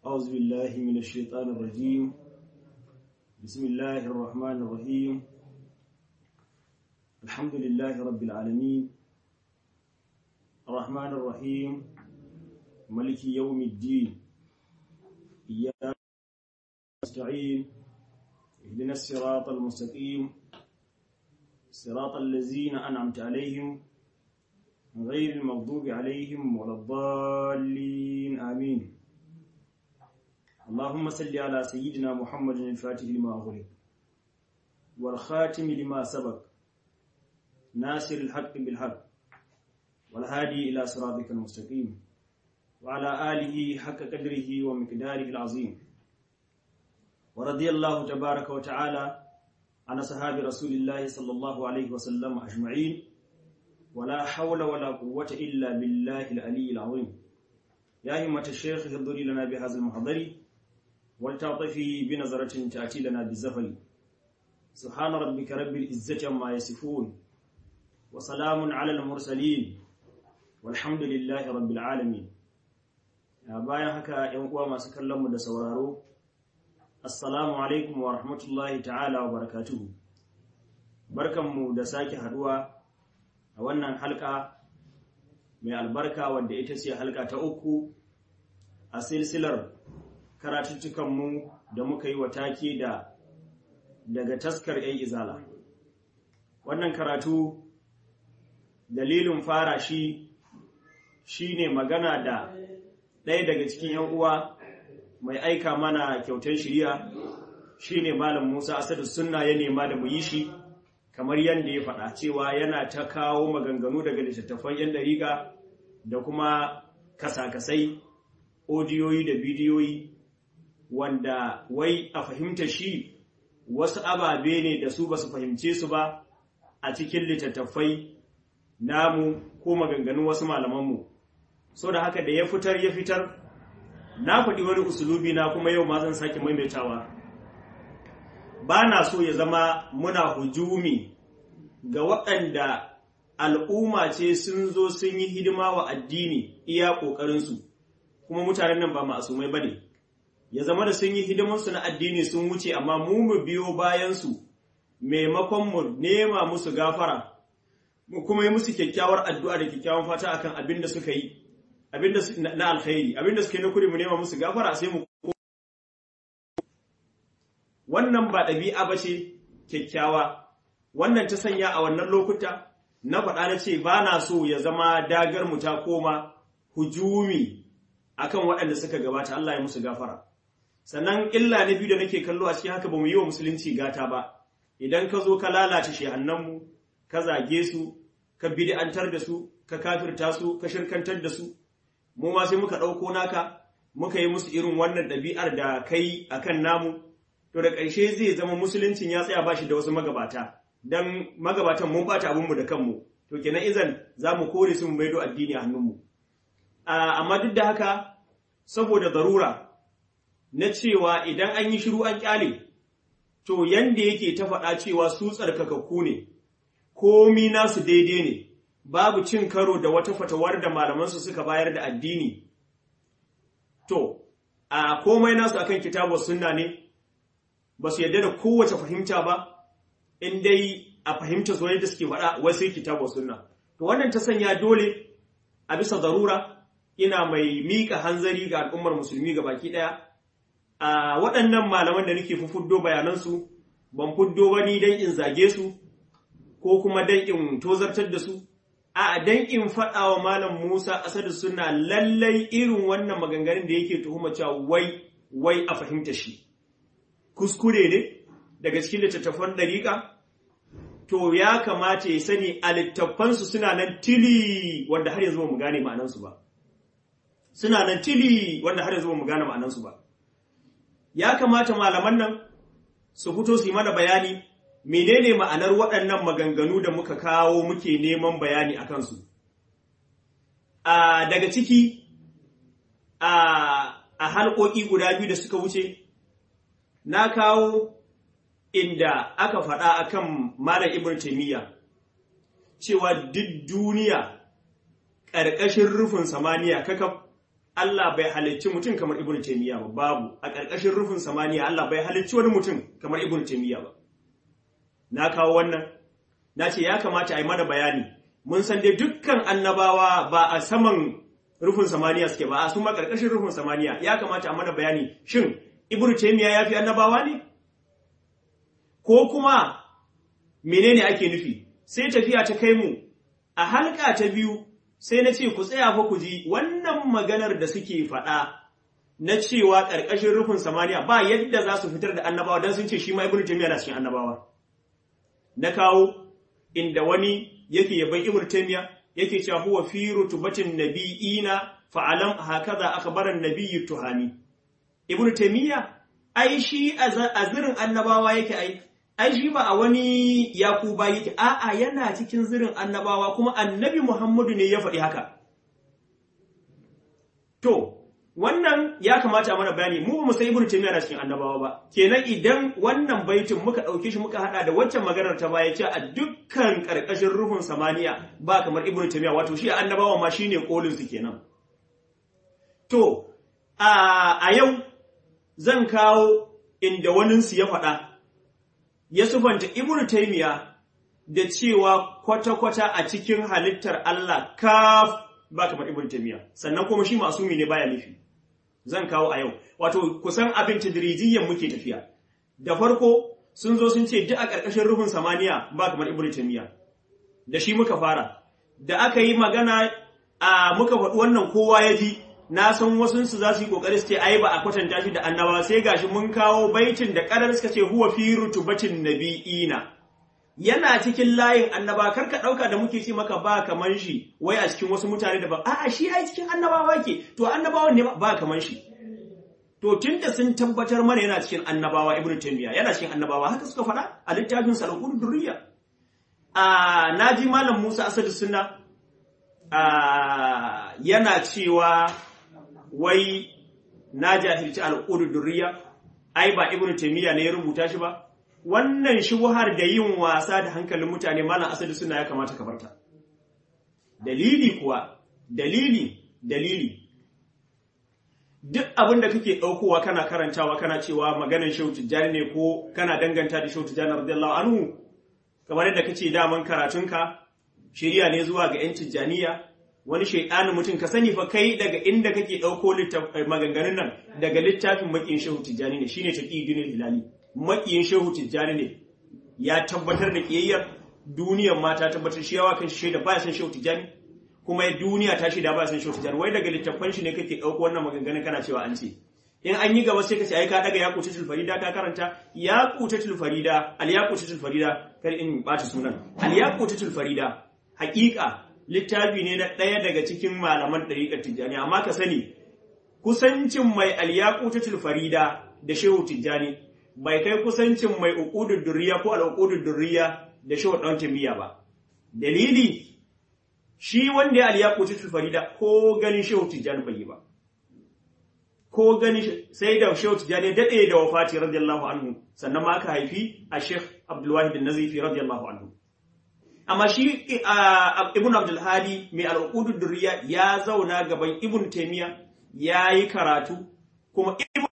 أعوذ بالله من الشيطان الرجيم بسم الله الرحمن الرحيم الحمد لله رب العالمين الرحمن الرحيم ملك يوم الدين إياك نستعين اهدنا الصراط المستقيم صراط الذين أنعمت عليهم غير المغضوب عليهم ولا الضالين آمين اللهم صل على سيدنا محمد الفاتح لما أغلق والخاتم لما سبق ناصر الحق بالحق والهادي إلى صراطك المستقيم وعلى آله حق قدره ومقداره العظيم ورضي الله تبارك وتعالى عن صحاب رسول الله صلى الله عليه وسلم أجمعين ولا حول ولا قوة إلا بالله العلي العظيم يا همة الشيخ اهضري لنا بهذا المحضر ولتعطفي بنظرة تأتي لنا بالزفر سبحان ربك رب العزة عما يصفون وسلام على المرسلين والحمد لله رب العالمين bayan haka ‘yan uwa masu kallonmu da sauraro assalamu alaikum wa rahmatullahi ta'ala wa barakatuhu barkanmu da sake haduwa a wannan halka mai albarka wadda ita ce halka ta uku a silsilar karatuttukanmu da muka yi wa take da daga taskar ‘yan izala wannan karatu dalilin fara shi shi ne magana da ɗaya daga cikin ‘yan uwa mai aika mana kyautar shirya shi ne malam musa asadu sunna ya nema da mu yi shi kamar yadda ya faɗa cewa yana ta kawo maganganu daga littattafan 'yan ɗariƙa da kuma kasakasai odiyoyi da bidiyoyi wanda wai a fahimta shi wasu ababe ne da su ba su fahimce su ba a cikin littattafai namu ko maganganun wasu malamanmu so da haka da ya fitar ya fitar na faɗi wani usulubi na kuma yau ma zan sake maimaitawa ba na so ya zama muna hujumi ga waɗanda al'umma ce sun zo sun yi hidima wa addini iya ƙoƙarinsu kuma mutanen nan ba ma'asumai ba ne ya zama da sun yi hidimansu na addini sun wuce amma mu mu biyo bayansu maimakon mu nema musu gafara mu kuma yi musu kyakkyawar addu'a da kyakkyawan fata akan abin da suka yi abin da na alkhairi abin da suka yi na kuri mu nema musu gafara sai mu wannan ba ɗabi'a ba ce kyakkyawa wannan ta sanya a wannan lokuta na faɗa na ce ba na so ya zama dagar mu ta koma hujumi akan waɗanda suka gabata Allah ya musu gafara sannan illa na biyu da nake kallo a cikin haka ba mu yi wa musulunci gata ba idan ka zo ka lalata shehannanmu ka zage su ka bid'antar da su ka kafirta su ka shirkantar da su mu ma sai muka ɗauko naka muka yi musu irin wannan ɗabi'ar da kai akan namu to da ƙarshe zai zama musuluncin ya tsaya bashi da wasu magabata dan magabatan mun bata abinmu da kanmu to kenan izan za mu kore su mu maido addini a hannunmu amma duk da haka saboda zarura na cewa idan an yi shiru an kyale to yanda yake ta faɗa cewa su tsarkakakku ne komi nasu daidai ne babu cin karo da wata fatawar da malamansu suka bayar da addini to a komai nasu akan kitabu sunna ne ba su yadda da kowace fahimta ba in dai a fahimta su yadda suke faɗa wai sai kitabu sunna to wannan ta sanya dole a bisa zarura ina mai miƙa hanzari ga al'ummar musulmi ga baki ɗaya a waɗannan malaman da nake fuddo bayanansu ban fuddo ba ni don in zage su ko kuma don in tozartar da su a don in faɗa wa malam musa asadu suna lallai irin wannan maganganun da yake tuhuma cewa wai wai a fahimta shi kuskure ne daga cikin littattafan ɗariƙa to ya kamata ya sani a littattafansu suna nan tili wanda har yanzu ba mu gane ma'anansu ba suna nan tili wanda har yanzu ba mu gane ma'anansu ba ya kamata malaman nan su fito su yi mana bayani menene ma'anar waɗannan maganganu da muka kawo muke neman bayani a kansu daga ciki a halƙoƙi guda biyu da suka wuce na kawo inda aka faɗa akan Malam Ibn Taymiyyah cewa duk duniya ƙarƙashin rufin samaniya kakaf Allah bai halicci mutum kamar Ibn Taymiyyah ba babu a ƙarƙashin rufin samaniya Allah bai halicci wani mutum kamar Ibn Taymiyyah ba na kawo wannan na ce ya kamata a yi mana bayani mun san dai dukkan annabawa ba a saman rufin samaniya suke ba a su ma ƙarƙashin rufin samaniya ya kamata a mana bayani shin Ibn Taymiyyah ya fi annabawa ne ko kuma menene ake nufi sai tafiya ta kai mu a halka ta biyu sai na ce ku tsaya fa ku ji wannan maganar da suke faɗa na cewa ƙarƙashin rufin samaniya ba yadda za su fitar da annabawa don sun ce shi ma ibnu taymiya na cikin annabawa na kawo inda wani yake yaban ibnu taymiya yake cewa huwa fi rutubatin nabiyina fa alam hakaza akhbara an-nabiyyu tuhani ibnu taymiya ai shi azirin annabawa yake ai ai shi ba a wani yakuba yake a'a yana cikin zirin annabawa kuma annabi Muhammadu ne ya faɗi haka to wannan ya kamata mana bayani mu mu sai ibnu taymiya na cikin annabawa ba kenan idan wannan baitin muka ɗauke shi muka hada da waccan maganar ta baya ce a dukkan karkashin ruhun samaniya ba kamar ibnu taymiya wato shi annabawa ma shine kolin su kenan to a yau zan kawo inda waninsu ya faɗa ya sufanta Ibn Taymiya da cewa kwata-kwata a cikin halittar Allah kaf ba kamar Ibn Taymiya sannan kuma shi masumi ne baya nufi zan kawo a yau wato kusan abin tadrijiyyan muke tafiya da farko sun zo sun ce duk a ƙarƙashin ruhun samaniya ba kamar Ibn Taymiya da shi muka fara da aka yi magana a muka faɗi wannan kowa ya ji na san wasunsu za su yi kokari su ce ai ba a kwatanta shi da annaba sai gashi mun kawo baitin da kadar suka ce huwa fi rutubatin nabiyina yana cikin layin annaba kar ka dauka da muke ce maka ba kaman shi wai a cikin wasu mutane da ba a'a shi ai cikin annabawa ke to annabawan ne ba kaman shi to tunda sun tabbatar mana yana cikin annabawa ibnu taymiya yana cikin annabawa haka suka faɗa a littafin salqul durriya a naji malam Musa Asadu Sunna a yana cewa wai na jahilci al'udu durriya ai ba ibnu taymiya ne ya rubuta shi ba wannan shubhar da yin wasa da hankalin mutane malam asali suna ya kamata ka barta dalili kuwa dalili dalili duk abin da kake ɗaukowa kana karantawa kana cewa maganar shehu tijjani ne ko kana danganta da shehu tijjani radiyallahu anhu kamar yadda kace daman karatunka shirya ne zuwa ga yan tijjaniya wani shaidanin mutum ka sani fa kai daga inda kake ɗauko maganganun nan daga littafin makiyin shehu tijjani ne shine taqiyuddin hilali makiyin shehu tijjani ne ya tabbatar da kiyayyar duniyar ma ta tabbatar shi yawa kan shaida ba san shehu tijjani kuma duniya ta shaida ba san shehu tijjani wai daga littafan shi ne kake ɗauko wannan maganganun kana cewa an ce in an yi gaba sai ka ce ai ka daga yaqutatul farida ka karanta yaqutatul farida al yaqutatul farida kar in bata sunan al yaqutatul farida haƙiƙa littafi ne na ɗaya daga cikin malaman ɗariƙar tijjani amma ka sani kusancin mai alyaƙutatul farida da shehu tijjani bai kai kusancin mai uqudud durriya ko al durriya da shehu ɗan timiya ba dalili shi wanda ya alyaƙutatul farida ko ganin shehu tijjani bai yi ba ko gani sai da shehu tijjani daɗe da wafati radiyallahu anhu sannan ma aka haifi a sheikh abdulwahid an-nazifi radiyallahu anhu amma shi ibn abdulhadi mai al'udu durriya ya zauna gaban ibn taimiya ya yi karatu kuma ibn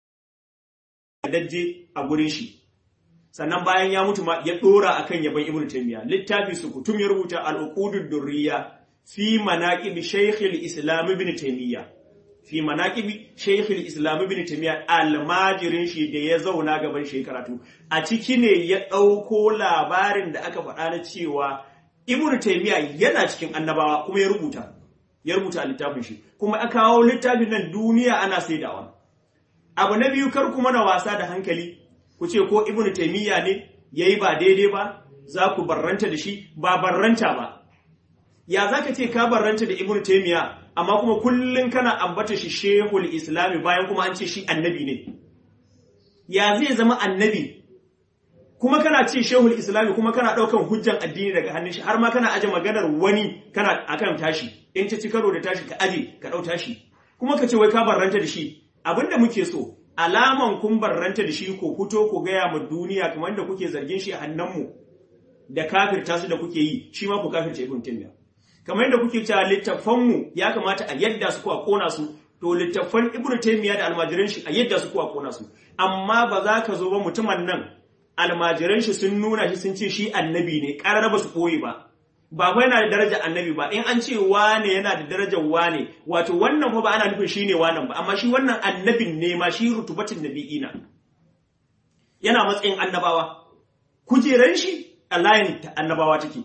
dajje a gurin shi sannan bayan ya mutu ma ya dora akan yaban ibn taimiya littafi su kutum ya rubuta al'udu durriya fi manaqibi shaykh al-islam ibn taimiya fi manaqibi shaykh al-islam ibn taimiya almajirin shi da ya zauna gaban shi karatu a ciki ne ya ɗauko labarin da aka faɗa na cewa ibn taymiya yana cikin annabawa kuma ya rubuta ya rubuta a littafin shi kuma aka kawo littafin nan duniya ana saidawa abu na biyu kar kuma na wasa da hankali ku ce ko ibn taymiya ne yayi ba daidai ba za ku barranta da shi ba barranta ba ya zaka ce ka barranta da ibn taymiya amma kuma kullun kana ambata shi shehul islami bayan kuma an ce shi annabi ne ya zai zama annabi kuma kana ce shehul islami kuma kana daukan hujjan addini daga hannun shi har ma kana aje maganar wani kana akan tashi in ta ci karo da tashi ka aje ka dau tashi kuma ka ce wai ka barranta da shi abinda muke so alaman kun barranta da shi ko fito ko gaya ma duniya kamar da kuke zargin shi a hannunmu da kafirta su da kuke yi shi ma ku kafirce ibn taymiya kamar yadda kuke cewa littafanmu ya kamata a yadda su ko a kona su to littafan ibnu taymiya da almajiran shi a yadda su kuwa kona su amma ba za ka zo ba mutumin nan almajiran shi sun nuna shi sun ce shi annabi ne ƙarar ba su ɓoye ba ba fa yana da darajar annabi ba in an ce wane yana da darajar wane wato wannan fa ba ana nufin shi ne wanan ba amma shi wannan annabin ne ma shi rutubatin nabi'ina yana matsayin annabawa kujeran shi a layin annabawa take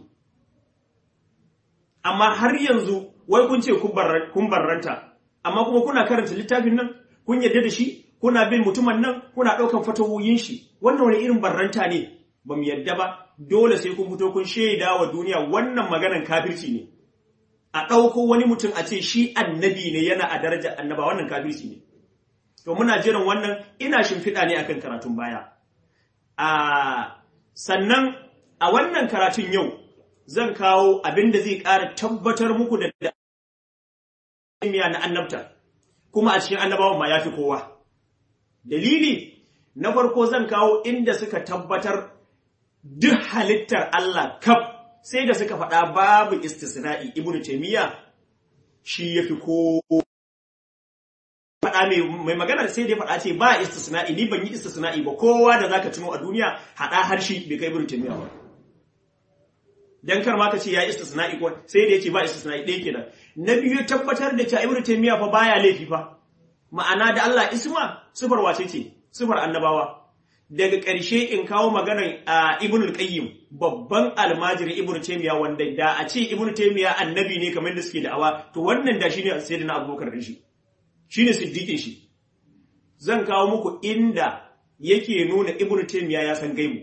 amma har yanzu wai kun ce kun barranta amma kuma kuna karanta littafin nan kun yarda da shi kuna bin mutumin nan kuna ɗaukan fatawoyin shi wannan wani irin barranta ne ba mu yarda ba dole sai kun fito kun shaida wa duniya wannan maganan kafirci ne a ɗauko wani mutum a ce shi annabi ne yana a darajar annaba wannan kafirci ne to muna jiran wannan ina shimfiɗa ne akan karatun baya a sannan a wannan karatun yau zan kawo abin da zai ƙara tabbatar muku da miya na annabta kuma a cikin annabawan ma ya fi kowa dalili na farko zan kawo inda suka tabbatar duk halittar Allah kaf sai da suka faɗa babu istisna'i ibnu taymiya shi yafi ko faɗa mai magana sai da faɗa ce ba istisna'i ni ban yi istisna'i ba kowa da zaka tuno a duniya haɗa harshe bai kai ibnu taymiya ba dan kar ma ka ce ya istisna'i ko sai da yace ba istisna'i ɗaya kenan na biyu tabbatar da cewa ibnu taymiya fa baya laifi fa ma'ana da Allah isma sifar wace ce sifar annabawa daga ƙarshe in kawo maganar a ibn al-qayyim babban almajiri ibn taymiya wanda da a ce ibn taymiya annabi ne kamar da suke da'awa to wannan da shine sayyidina abubakar din shi shine siddiqin shi zan kawo muku inda yake nuna ibn taymiya ya san gaibu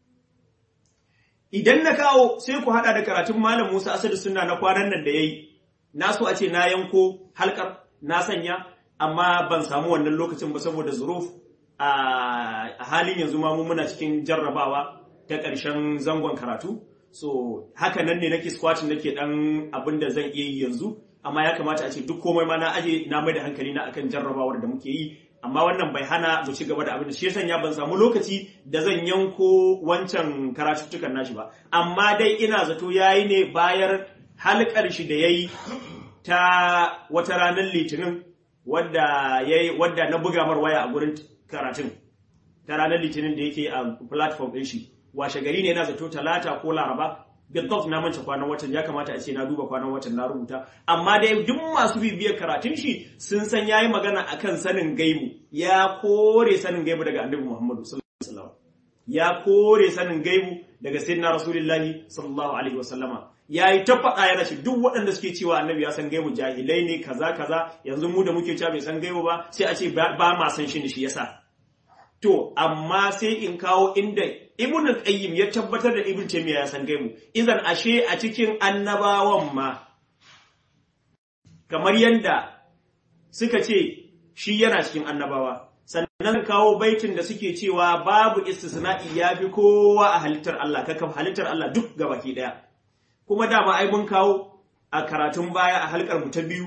idan na kawo sai ku hada da karatun malam Musa Asadu sunna na kwanan nan da yayi na so a ce na yanko halkar na sanya amma ban samu wannan lokacin ba saboda zuruf a halin yanzu ma mu muna cikin jarrabawa ta ƙarshen zangon karatu so haka nan ne nake squatting nake dan abin da zan iya yi yanzu amma ya kamata a ce duk komai ma na aje na mai da hankali na akan jarrabawar da muke yi amma wannan bai hana mu ci gaba da abin da shi yasa ya ban samu lokaci da zan yanko wancan karatuttukan nashi ba amma dai ina zato yayi ne bayar halkar shi da yayi ta wata ranar litinin wadda yayi wadda na buga mar waya a gurin karatun ta ranar litinin da yake a platform ɗin shi washe gari ne yana zato talata ko laraba bidof na manta kwanan watan ya kamata a ce na duba kwanan watan na rubuta amma dai duk masu bibiyar karatun shi sun san yayi magana akan sanin gaibu ya kore sanin gaibu daga annabi Muhammadu sallallahu alaihi wasallam ya kore sanin gaibu daga sayyidina rasulullahi sallallahu alaihi wasallama yayi ta faɗa yana ce duk waɗanda suke cewa annabi ya san gaibu jahilai ne kaza kaza yanzu mu da muke cewa bai san gaibu ba sai a ce ba ma san shi ne shi yasa To, amma sai in kawo inda Ibn al-Qayyim ya tabbatar da Ibn Taymiyyah ya san gaibu, idan ashe a cikin annabawan ma kamar yanda suka ce shi yana cikin annabawa. Sannan kawo baitin da suke cewa babu istisna'i ya fi kowa a halittar Allah, kakaf halittar Allah duk gabaki ɗaya. Kuma dama ai mun kawo a karatun baya a halkar mu ta biyu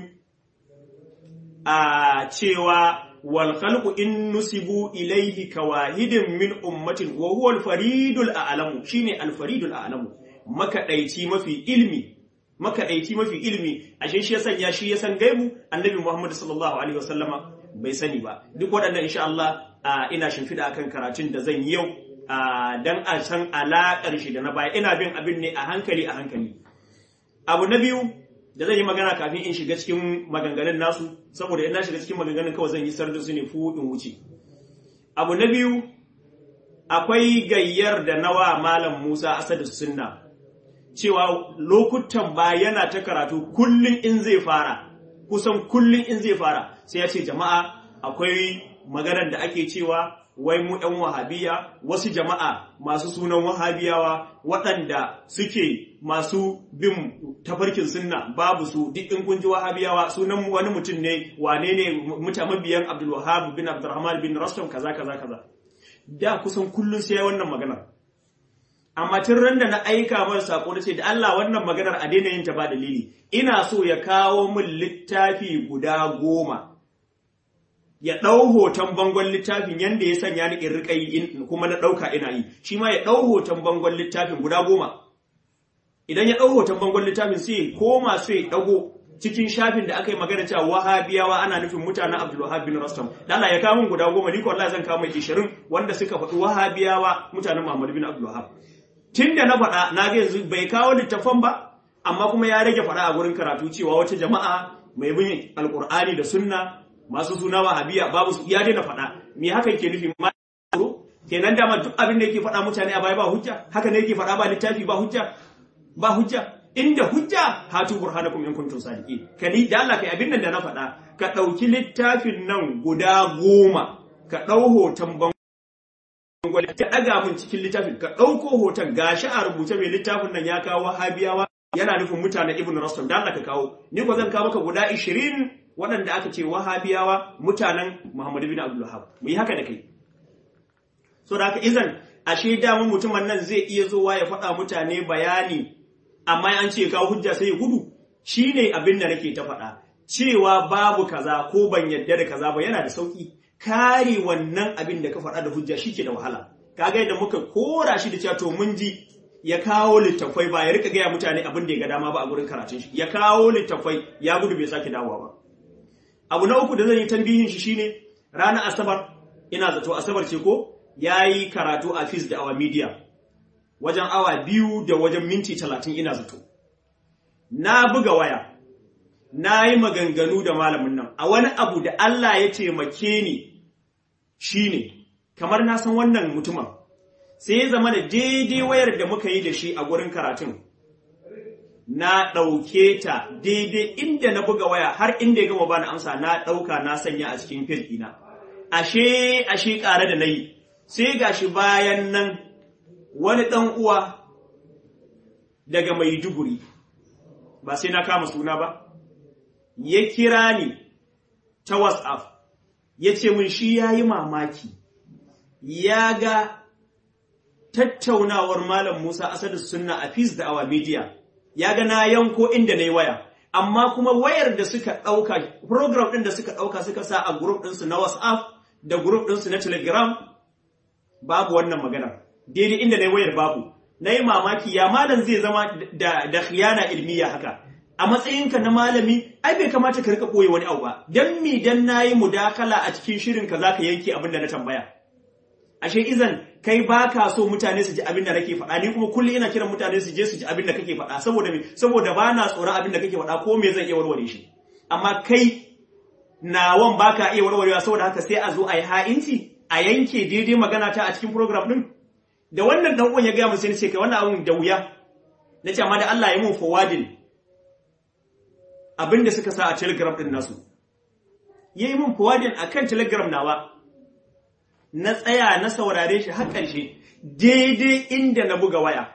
a cewa والخلق إن نسبوا إليه كواهد من أمة وهو الفريد الأعلم شيني الفريد الأعلم مكدaici mafi ilmi makaɗaici mafi ilmi ashe shi yasan ya shi yasan gaibu annabi Muhammad sallallahu alaihi wasallama bai sani ba duk waɗannan insha Allah ina shimfida akan karatun da zan yi yau dan a san alaƙar shi da na baya ina bin abin ne a hankali a hankali abu na biyu da zan yi magana kafin in shiga cikin maganganun nasu saboda in na shiga cikin maganganun kawai zan yi sardin su ne fu in wuce abu na biyu akwai gayyar da nawa malam Musa Asadu Sunna cewa lokutan ba yana ta karatu kullum in zai fara kusan kullum in zai fara sai ya ce jama'a akwai maganar da ake cewa wai mu ɗan wahabiya wasu jama'a masu sunan wahabiyawa waɗanda suke masu bin tafarkin sunna babu su duk in kun ji wahabiyawa sunan wani mutum ne wane ne mutane mabiyan Abdul Wahhab bin Abdurrahman bin Rastam kaza kaza kaza da kusan kullun sai wannan maganar amma tun ran da na aika masa sako na ce da Allah wannan maganar a daina yin ta ba dalili ina so ya kawo min littafi guda goma ya ɗau hoton bangon littafin yanda ya sanya ni in riƙa yi kuma na ɗauka ina yi shi ma ya ɗau hoton bangon littafin guda goma idan ya ɗau hoton bangon littafin sai koma sai ya ɗago cikin shafin da aka yi magana cewa wahabiyawa ana nufin mutanen Abdul Wahab bin Rastam dan Allah ya kawo min guda goma ni ko Allah zan kawo mai 20 wanda suka faɗi wahabiyawa mutanen Muhammad bin Abdul Wahab tunda na faɗa na ga yanzu bai kawo littafan ba amma kuma ya rage faɗa a gurin karatu cewa wata jama'a mai bin alqur'ani da sunna masu suna wahabiya babu su ya daina faɗa me haka yake nufi ma kenan dama duk abin da yake faɗa mutane a baya ba hujja haka ne yake faɗa ba littafi ba hujja ba hujja inda hujja hatu burhanakum in kuntum sadiqin kadi da Allah kai abin nan da na faɗa ka ɗauki littafin nan guda goma ka ɗau hoton bangwale ka ɗaga mun cikin littafin ka ɗauko hoton gashi a rubuce mai littafin nan ya kawo wahabiyawa yana nufin mutanen ibn rastam da Allah ka kawo ni ko zan kawo maka guda 20 waɗanda aka ce wahabiyawa mutanen Muhammad bin Abdul Wahhab mu yi haka da kai so da haka izan ashe damun mutumin nan zai iya zowa ya faɗa mutane bayani amma an ce kawo hujja sai ya gudu shine abin da nake ta faɗa cewa babu kaza ko ban yadda da kaza ba yana da sauki kare wannan abin da ka faɗa da hujja shike da wahala kaga yadda muka kora shi da cewa to mun ji ya kawo littafai ba ya rika gaya mutane abin da ya ga dama ba a gurin karatun shi ya kawo littafai ya gudu bai sake dawowa ba abu na uku da zan yi tambihin shi shine ranar asabar ina zato asabar ce ko ya yi karatu a fis da awa media wajen awa biyu da wajen minti talatin ina zato na buga waya na yi maganganu da malamin nan a wani abu da Allah ya taimake ni shine kamar na san wannan mutumin sai ya zama da daidai wayar da muka yi da shi a gurin karatun na ɗauke ta daidai inda na buga waya har inda ya gama bani amsa na ɗauka na sanya a cikin fil ɗina ashe ashe ƙare da na yi sai gashi bayan nan wani ɗan uwa daga Maiduguri ba sai na kama suna ba ya kira ni ta WhatsApp ya ce min shi ya yi mamaki ya ga tattaunawar Malam Musa Asadu Sunna a Fis da Awa Media ya ga na yanko inda na yi waya amma kuma wayar da suka ɗauka program ɗin da suka ɗauka suka sa a group ɗinsu na WhatsApp da group ɗinsu na Telegram babu wannan magana daidai inda na yi wayar babu na yi mamaki ya malam zai zama da, da khiyana ilmiya haka a matsayinka na malami ai bai kamata ka rika ɓoye wani abu ba dan mi dan na yi mudakala a cikin shirin ka zaka yanke abin da na tambaya ashe izan kai ba ka so mutane su ji abin da nake faɗa ni kuma kullum ina kiran mutane su je su ji abin da kake faɗa saboda me saboda ba na tsoron abin da kake faɗa ko me zan iya warware shi amma kai nawan ba ka iya warwarewa saboda haka sai a zo a yi ha'inci a yanke daidai magana ta a cikin program din da wannan dan uwan ya gaya mu sai ce kai wannan abun da wuya nace amma da Allah ya mun forwarding abin da suka sa a telegram din nasu yayi mun forwarding akan telegram nawa na tsaya na saurare shi har ƙarshe daidai inda na buga waya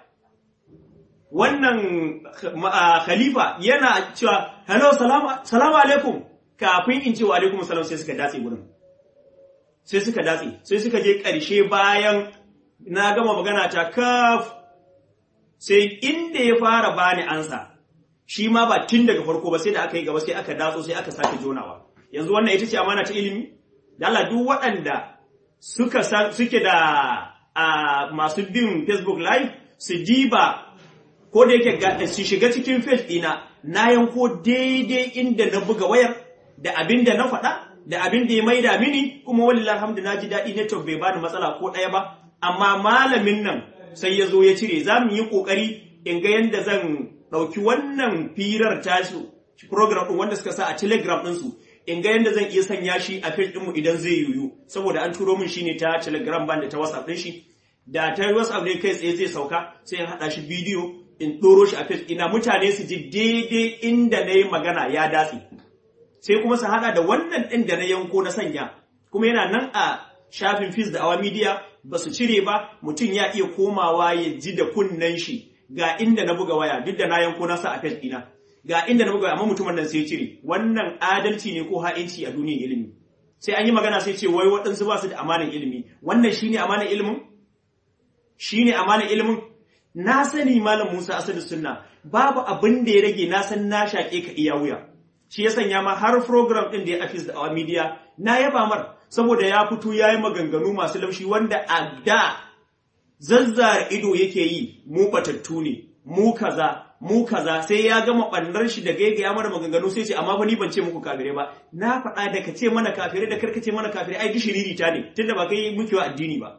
wannan khalifa yana cewa hello salamu alaikum kafin in ce wa alaikum salam sai suka datse gurin sai suka datse sai suka je ƙarshe bayan na gama magana ta kaf sai inda ya fara bani ansa shi ma ba tun daga farko ba sai da aka yi gaba sai aka datso sai aka sake jonawa yanzu wannan ita ce amana ta ilimi da Allah duk waɗanda suka suke da a masu bin Facebook live su diba ko da yake su shiga cikin page ɗina na yanko daidai inda na buga wayar da abin da na faɗa da abin da ya maida mini kuma wallahi alhamdu na ji daɗi network bai bani matsala ko ɗaya ba amma malamin nan sai ya zo ya cire za mu yi ƙoƙari in ga yadda zan ɗauki wannan firar tashi program ɗin wanda suka sa a telegram ɗinsu in ga yadda zan iya sanya shi a page ɗinmu idan zai yiwu saboda an turo min shi ne ta telegram ban da ta whatsapp ɗin shi da ta whatsapp ne kai tsaye zai sauka sai in haɗa shi bidiyo in ɗoro shi a page ina mutane su ji daidai inda na yi magana ya datse sai kuma su haɗa da wannan ɗin da na yanko na sanya kuma yana nan a shafin fis da awa media ba su cire ba mutum ya iya komawa ya ji da kunnen shi ga inda na buga waya duk da na yanko na sa a page ɗina ga inda na buga waya amma mutumin nan sai cire wannan adalci ne ko ha'inci a duniyar ilimi sai an yi magana sai ce wai waɗansu ba su da amanar ilimi wannan shine amanar ilimin shine amanar ilimin na sani malam Musa Asadu Sunna babu abin da ya rage na san na shaƙe ka iya wuya shi ya sanya ma har program ɗin da ya afis da awa media na yaba mar saboda ya fito ya yi maganganu masu laushi wanda a da zazzara ido yake yi mu batattu ne mu kaza mu kaza sai ya gama ɓannar shi da gaigaya mana maganganu sai ce amma fa ni ban ce muku kafirai ba na faɗa da ka ce mana kafirai da karka ce mana kafirai ai gishiriri ta ne tunda ba kai muke wa addini ba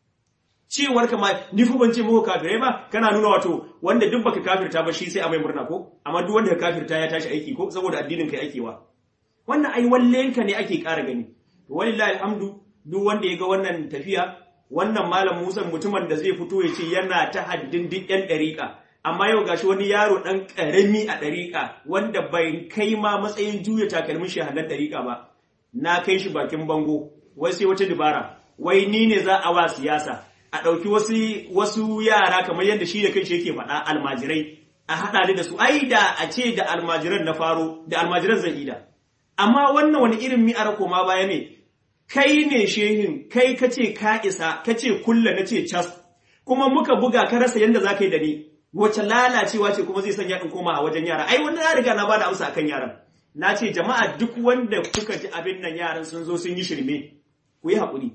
cewar ka ma ni fa ban ce muku kafirai ba kana nuna wato wanda duk baka kafirta ba shi sai a mai murna ko amma duk wanda ka kafirta ya tashi aiki ko saboda addinin kai ake wa wannan ai wallenka ne ake ƙara gani walillahi alhamdu duk wanda ya ga wannan tafiya wannan malam Musa mutumin da zai fito ya ce yana ta haddin duk ɗan ɗariƙa amma yau gashi wani yaro ɗan ƙarami a ɗariƙa wanda bai kai ma matsayin juya takalmin shi hannun ɗariƙa ba na kai shi bakin bango wai sai wata dabara wai ni ne za a wa siyasa a ɗauki wasu wasu yara kamar yadda shi da kanshi yake faɗa almajirai a haɗa ni da su ai da a ce da almajiran na faro da almajiran zan ida amma wannan wani irin mi'ar koma baya ne kai ne shehin kai ka ce ka isa ka ce kulla na ce cas kuma muka buga ka rasa yadda za ka yi da ni wace lalacewa ce kuma zai sanya in koma a wajen yara ai wanda na riga na bada amsa akan yaran na ce jama'a duk wanda kuka ji abin nan yaran sun zo sun yi shirme ku yi haƙuri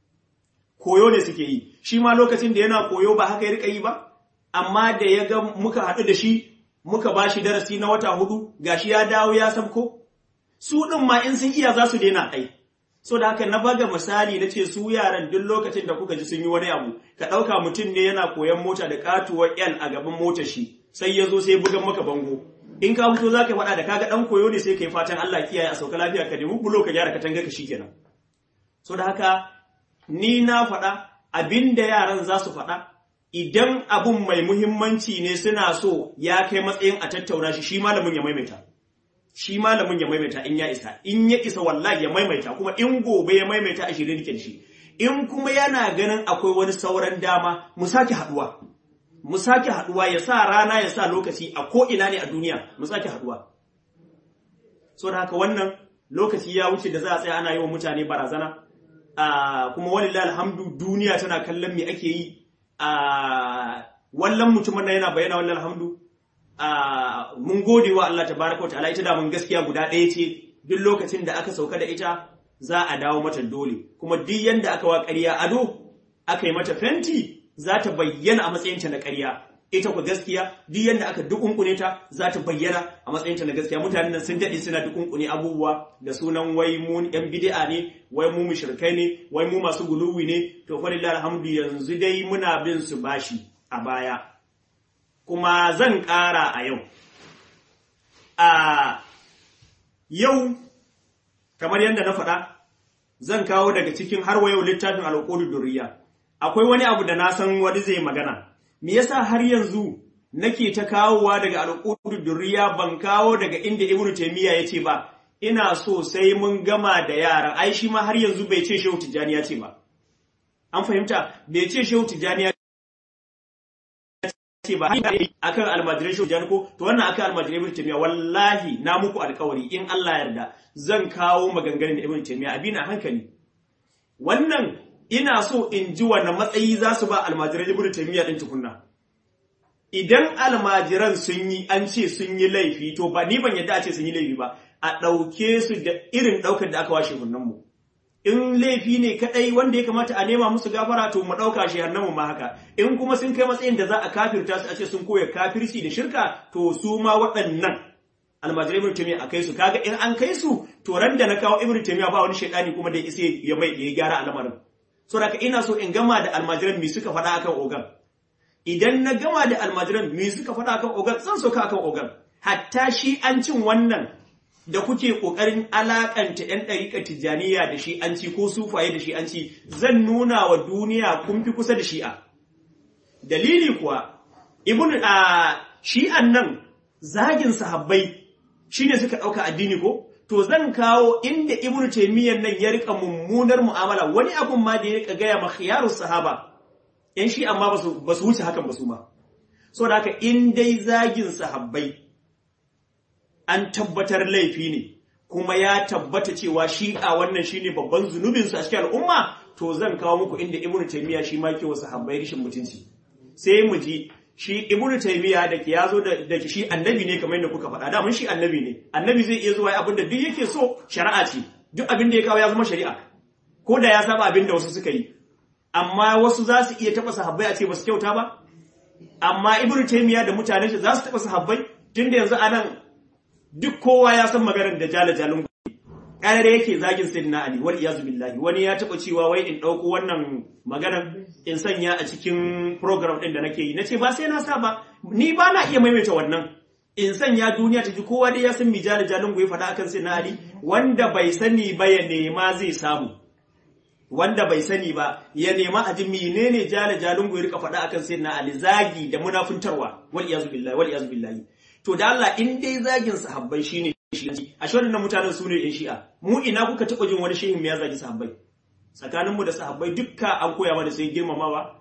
koyo ne suke yi shi ma lokacin da yana koyo ba haka ya rika yi ba amma da ya ga muka haɗu da shi muka ba shi darasi na wata hudu gashi ya dawo ya sabko su ɗin ma in sun iya za su daina ai so da haka na baga misali na ce su yaran duk lokacin da kuka ji sun yi wani abu ka ɗauka mutum ne yana koyan mota da katuwar L a gaban motar shi sai ya zo sai bugan maka bango in ka fito za ka faɗa da kaga ɗan koyo ne sai ka yi fatan Allah kiyaye a sauka lafiya ka nemi bulo ka gyara katanga ka shikenan so da haka ni na faɗa abin da yaran za su faɗa idan abun mai muhimmanci ne suna so ya kai matsayin a tattauna shi shi malamin ya maimaita shi malamin ya maimaita in ya isa in ya isa wallahi ya maimaita kuma in gobe ya maimaita a shirin da shi in kuma yana ganin akwai wani sauran dama mu sake haduwa mu sake haduwa ya sa rana ya sa lokaci a ko ina ne a duniya mu sake haduwa so da haka wannan lokaci ya wuce da za a tsaya ana yi wa mutane barazana a kuma walillahi alhamdu duniya tana kallon me ake yi a wallan mutumin nan yana bayyana wallahi alhamdu Uh, mun gode wa Allah tabaraka wa ta'ala ita da mun gaskiya guda ɗaya ce duk lokacin da aka sauka da ita za a dawo mata dole kuma duk yanda aka wa ƙarya ado aka yi mata fenti za ta bayyana a matsayinta na ƙarya ita ku gaskiya duk yanda aka dukunkune ta za ta bayyana a matsayinta na gaskiya mutanen nan sun daɗe suna dukunkune abubuwa da sunan wai mu yan bid'a ne wai mu mushrikai ne wai mu masu guluwi ne to fa lillahi alhamdu yanzu dai muna bin su bashi a baya kuma zan ƙara a yau. A yau, kamar yadda na faɗa, zan kawo daga cikin har yau littafin alƙudu duriya. Akwai wani abu da na san wani zai magana. Me yasa har yanzu nake ta kawowa daga alƙudu duriya ban kawo daga inda Ibn Taymiyyah ya ce ba, ina so sai mun gama da yaran, ai shi ma har yanzu bai ce Shehu Tijjani ya ce ba. An fahimta, bai ce Shehu Tijjani ya ce ba hanyar akan almajirai shi ko to wannan akan almajirai ibn taymiya wallahi na muku alkawari in Allah yarda zan kawo maganganun da ibn taymiya abin a hankali wannan ina so in ji wannan matsayi za su ba almajirai ibn taymiya din tukunna idan almajiran sun yi an ce sun yi laifi to ba ni ban yadda a ce sun yi laifi ba a ɗauke su da irin ɗaukar da aka washe mu in laifi ne kadai wanda ya kamata a nema musu gafara to mu dauka shi hannamu ma haka in kuma sun kai matsayin da za a kafirta su a ce sun koya kafirci da shirka to su ma waɗannan almajirai ibn taymiya a kai su kaga in an kai su to ran da na kawo ibn taymiya ba wani shaidani kuma da isa ya mai ya gyara al'amarin so da ina so in gama da almajiran mi suka faɗa akan ogan idan na gama da almajiran mi suka faɗa akan ogan zan soka akan ogan hatta shi an cin wannan da kuke ƙoƙarin alaƙanta ‘yan ɗariƙar tijjaniya da shi'anci ko sufaye da shi'anci zan nuna wa duniya kun fi kusa da shi'a. Dalili kuwa, ibn a shi'an nan zagin sahabbai shi ne suka ɗauka addini ko? To zan kawo inda ibn taimiyyar nan ya riƙa mummunar mu'amala wani abun ma da ya riƙa gaya ma khiyarus sahaba. ‘Yan shi'an ma ba su wuce hakan ba su ma. So da haka in dai zagin sahabbai an tabbatar laifi ne kuma ya tabbata cewa shi a wannan shine babban zunubin su a cikin al'umma to zan kawo muku inda ibnu taymiya shi ma ke wasu habbai rishin mutunci sai mu ji shi ibnu taymiya da ke yazo da da shi annabi ne kamar yadda kuka faɗa da mun shi annabi ne annabi zai iya zuwa abin da duk yake so shari'a ce duk abin da ya kawo ya zama shari'a ko da ya saba abin da wasu suka yi amma wasu za su iya taɓa sahabbai a ce ba su kyauta ba amma ibnu taymiya da mutanen shi za su taba sahabbai tunda yanzu anan duk kowa ya san maganar da jala jalun ƙarar yake zagin sayyidina ali wal iyazu billahi wani ya taba cewa wai in dauko wannan maganar in sanya a cikin program din da nake yi nace ba sai na sa ba ni ba na iya maimaita wannan in sanya duniya ta ji kowa dai ya san mi jala jalun ya faɗa akan sayyidina ali wanda bai sani ba ya nema zai samu wanda bai sani ba ya nema a ji menene jala jalun ya rika faɗa akan sayyidina ali zagi da munafuntarwa wal iyazu billahi wal iyazu billahi to da Allah in dai zagin sahabbai shine shi'anci a shi waɗannan mutanen su ne ‘yan shi'a mu ina kuka taɓa jin wani shehin ya zagi sahabbai tsakaninmu da sahabbai dukka an koya mana sai girmamawa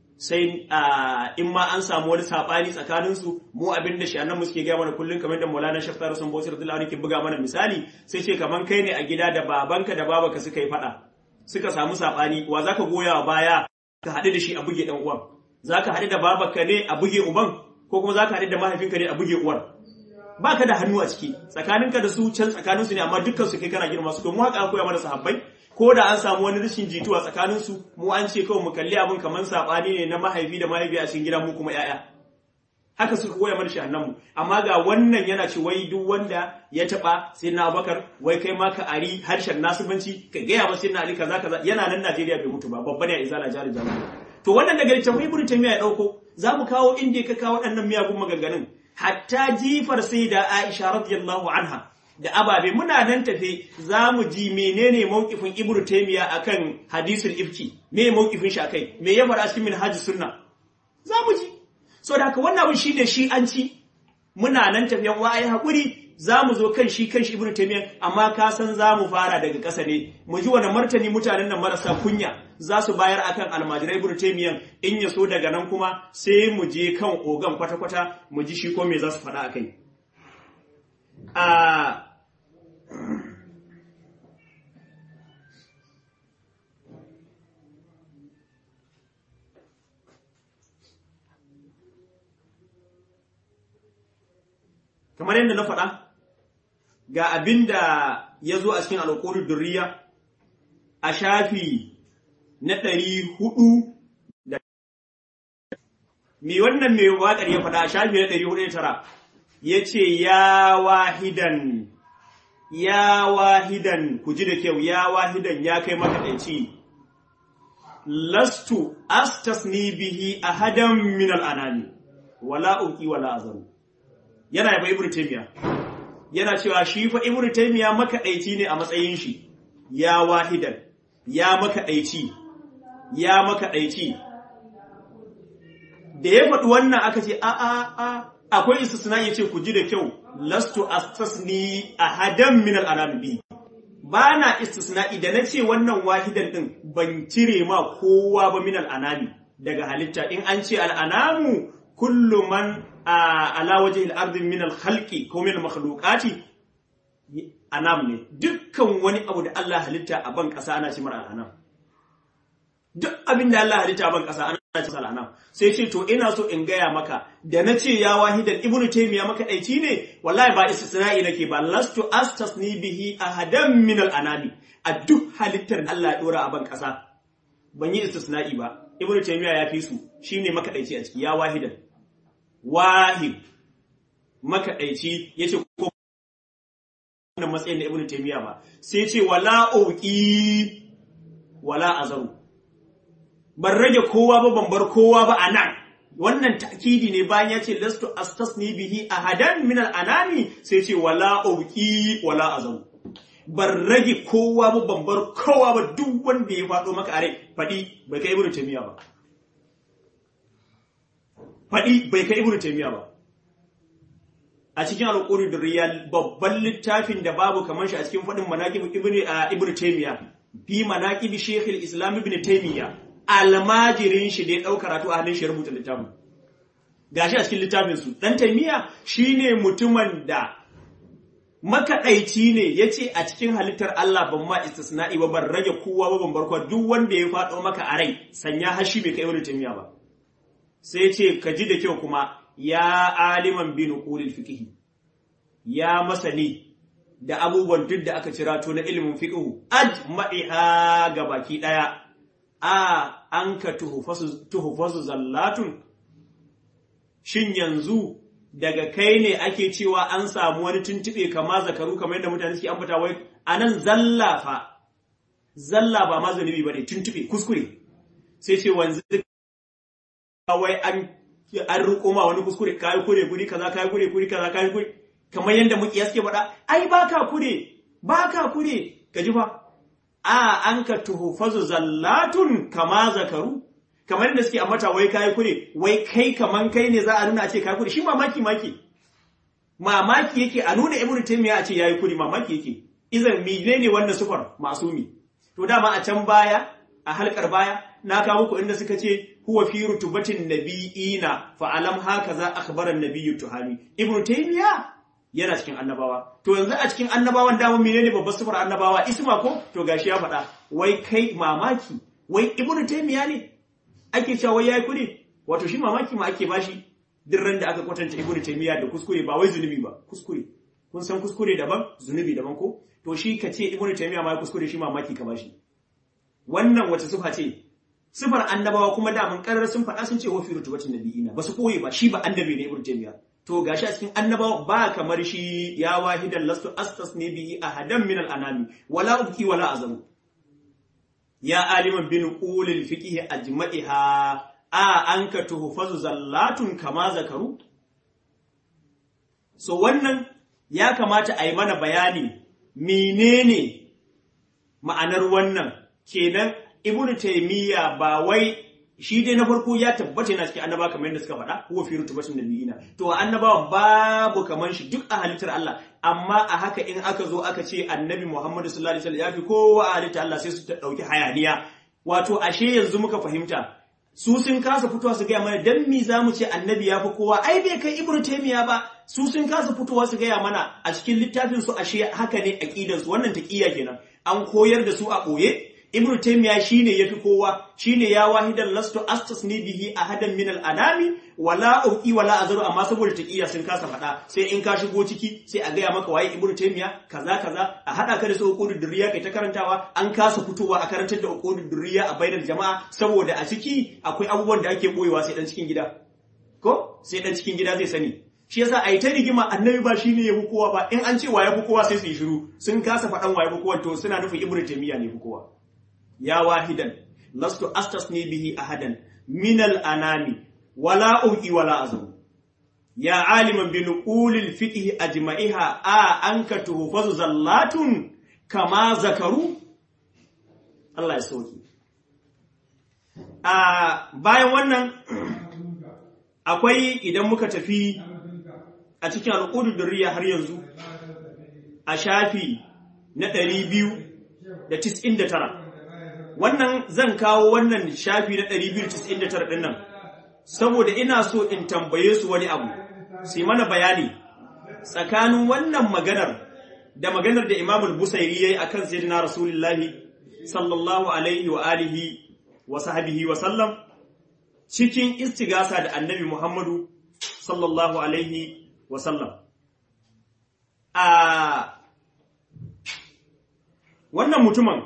sai in ma an samu wani saɓani tsakaninsu mu abin da shi'annan mu suke gaya mana kullum kamar da maulana shafta rasun bauchi radiyallahu anhu ke buga mana misali sai ce kamar kai ne a gida da babanka da babanka suka yi faɗa suka samu saɓani wa zaka goya wa baya ka haɗu da shi a buge ɗan uwan zaka haɗu da babanka ne a buge uban ko kuma zaka haɗu da mahaifinka ne a buge uwar ba ka da hannu a ciki tsakaninka da su can tsakaninsu ne amma dukkan su kai kana girma su mu haka koya mana sahabbai ko da an samu wani rashin jituwa tsakanin su mu an ce kawai mu kalli abin kamar sabani ne na mahaifi da mahaifi a cikin gida mu kuma yaya haka suka koya mana shi mu amma ga wannan yana ce wai duk wanda ya taba sai na Abubakar wai kai ma ka ari harshen nasibanci ka gaya masa sai na Ali kaza kaza yana nan Najeriya bai mutu ba babba ne a izala jari jari to wannan daga littafin Ibn Taymiyyah ya dauko za mu kawo inda ka kawo waɗannan miyagun maganganun hatta jifar sai da Aisha radiyallahu anha da ababe muna nan tafe za mu ji menene mawkifin Ibn Taymiyyah akan hadisul ifki me mawkifin shi akai me ya fara cikin minhajus sunna za mu ji so da haka wannan abin shine shi an ci muna nan tafiyan wa'ayi hakuri za mu zo kan shi kan shi Ibn Taymiyyah amma ka san za mu fara daga ƙasa ne mu ji wani martani mutanen nan marasa kunya za su bayar akan almajirai Ibn Taymiyyah in ya so daga nan kuma sai mu je kan ogan kwata-kwata mu ji shi ko me za su faɗa akai a kamar yadda na faɗa ga abin da ya zo a cikin alƙorin durriya a shafi na ɗari hudu da me wannan mai waƙar ya faɗa a shafi na ɗari hudu da tara ya ce ya wahidan ya wahidan ku ji da kyau ya wahidan ya kai makaɗaici lastu astasni bihi ahadan min al'anami wala uki wala azaru yana yaba ibnu taymiya yana cewa shi fa ibnu taymiya makaɗaici ne a matsayin shi ya wahidan ya makaɗaici ya makaɗaici da ya faɗi wannan aka ce a a a akwai istisna ya ce ku ji da kyau lastu astasni ahadan min al-anami ba na istisna'i da na ce wannan wahidan din ban cire ma kowa ba min al-anami daga halitta in an ce al-anamu kullu man ala wajhi al-ardi min al-khalqi ko min al-makhluqati anam ne dukkan wani abu da Allah halitta a ban ƙasa ana ce mara anam duk abin da Allah halitta a ban ƙasa ana ce mara anam sai ce to ina so in gaya maka da na ce ya wahidan ibnu taymiya maka daici ne wallahi ba istisna'i nake ba lastu astasni bihi ahadan min al-anami a duk halittar da Allah ya dora a ban ƙasa ban yi istisna'i ba ibnu taymiya ya fi su shine maka daici a ciki ya wahidan wahid maka daici yace ko wannan matsayin da Ibn Taymiyyah ba sai ce wala uqi wala azaru ban rage kowa ba ban bar kowa ba anan wannan ta'kidi ne bayan ya ce lastu astasni bihi ahadan min al-anami sai ce wala uqi wala azaru ban rage kowa ba ban bar kowa ba duk wanda ya faɗo maka a rai faɗi bai kai Ibn Taymiyyah ba faɗi bai kai Ibn Taymiyyah ba a cikin alƙuri da riyal babban littafin da babu kamar shi a cikin faɗin manaƙib ibn ibn taymiya fi manaƙib shekul islam ibn taymiya almajirin shi da ya ɗau karatu a hannun shi rubuta littafin gashi a cikin littafin su dan taymiya shine mutumin da makaɗaici ne ya ce a cikin halittar Allah ban ma istisna'i ba ban rage kowa ba ban barkwa duk wanda ya faɗo maka a rai sanya hashi bai kai ibn taymiya ba sai ce ka ji da kyau kuma ya aliman bi nuqulil fiqh ya masani da abubuwan duk da aka cira to na ilimin fiqh ajma'iha ga baki daya a an ka tuhfasu tuhfasu zallatun shin yanzu daga kai ne ake cewa an samu wani tuntube kama zakaru kamar yadda mutane suke ambata wai anan zalla fa zalla ba ma zunubi bane tuntube kuskure sai ce wanzu wai an an riko ma wani kuskure kai kure guri kaza kai kure guri kaza kai kure kamar yadda muke suke faɗa ai baka kure baka kure kaji fa a an ka tuhufazu zallatun kama zakaru kamar yadda suke ambata wai kai kure wai kai kaman kai ne za a nuna a ce kai kure shi mamaki maki mamaki yake a nuna ibnu taymiya a ce yayi kure mamaki yake idan menene wannan sufar masumi to dama a can baya a halkar baya na kawo muku inda suka ce huwa fi rutubatin nabiyina fa alam hakaza akhbara an-nabiyyu tuhami ibnu taymiya yana cikin annabawa to yanzu a cikin annabawan dama menene babbar sifar annabawa isma ko to gashi ya faɗa wai kai mamaki wai ibnu taymiya ne ake cewa wai yayi kudi wato shi mamaki ma ake bashi duk ran da aka kwatanta ibnu taymiya da kuskure ba wai zunubi ba kuskure kun san kuskure daban zunubi daban ko to shi ka ce ibnu taymiya ma kuskure shi mamaki ka bashi wannan wace sifa ce sifar annabawa kuma da mun karar sun faɗa sun ce wa fi rutubatin nabiyina ba su koyi ba shi ba annabi ne ibnu taymiya to gashi a cikin annabawa ba kamar shi ya wahidan lastu astas ne bihi ahadan min al-anami wala ubki wala azamu ya aliman bin ulil fiqh ajma'iha a anka tuhfazu zallatun kama zakaru so wannan ya kamata a yi mana bayani menene ma'anar wannan kenan ibnu taymiya ba wai shi dai na farko ya tabbata yana cikin annaba kamar yadda suka faɗa huwa fi rutubatin nabiyina to annabawa babu kamar shi duk a halittar Allah amma a haka in aka zo aka ce annabi Muhammad sallallahu alaihi wasallam ya fi kowa a halittar Allah sai su ta dauki hayaniya wato ashe yanzu muka fahimta su sun kasa fitowa su gaya mana dan mi zamu ce annabi ya fi kowa ai bai kai ibnu taymiya ba su sun kasa fitowa su gaya mana a cikin littafin su ashe haka ne aqidar su wannan taqiya kenan an koyar da su a boye Ibn Taymiya shine yafi kowa shine ya wahidan lastu astasni bihi ahadan min al-anami wala uqi wala azru amma saboda taqiya sun kasa fada sai in ka shigo ciki sai a gaya maka waye Ibn Taymiya kaza kaza a hada ka da su uqudud durriya kai ta karantawa an kasa fitowa a karantar da uqudud durriya a bainar jama'a saboda a ciki akwai abubuwan da ake boyewa sai dan cikin gida ko sai dan cikin gida zai sani shi yasa a yi ta rigima annabi ba shine ya kowa ba in an ce wa ya kowa sai su yi shiru sun kasa faɗan wa ya kowa to suna nufin Ibn Taymiya ne kowa ya wahidan lastu astasni bihi ahadan min al-anami wala uqi wala azam ya aliman bi nuqulil fiqh ajma'iha a anka tuhfazu zallatun kama zakaru Allah ya sauki a bayan wannan akwai idan muka tafi a cikin al'udur durriya har yanzu a shafi na 299 wannan zan kawo wannan shafi na 299 din nan saboda ina so in tambaye su wani abu sai mana bayani tsakanin wannan maganar da maganar da Imam al-Busairi yayi akan sayyidina Rasulullahi sallallahu alaihi wa alihi wa sahbihi wa sallam cikin istigasa da Annabi Muhammadu sallallahu alaihi wa sallam a wannan mutumin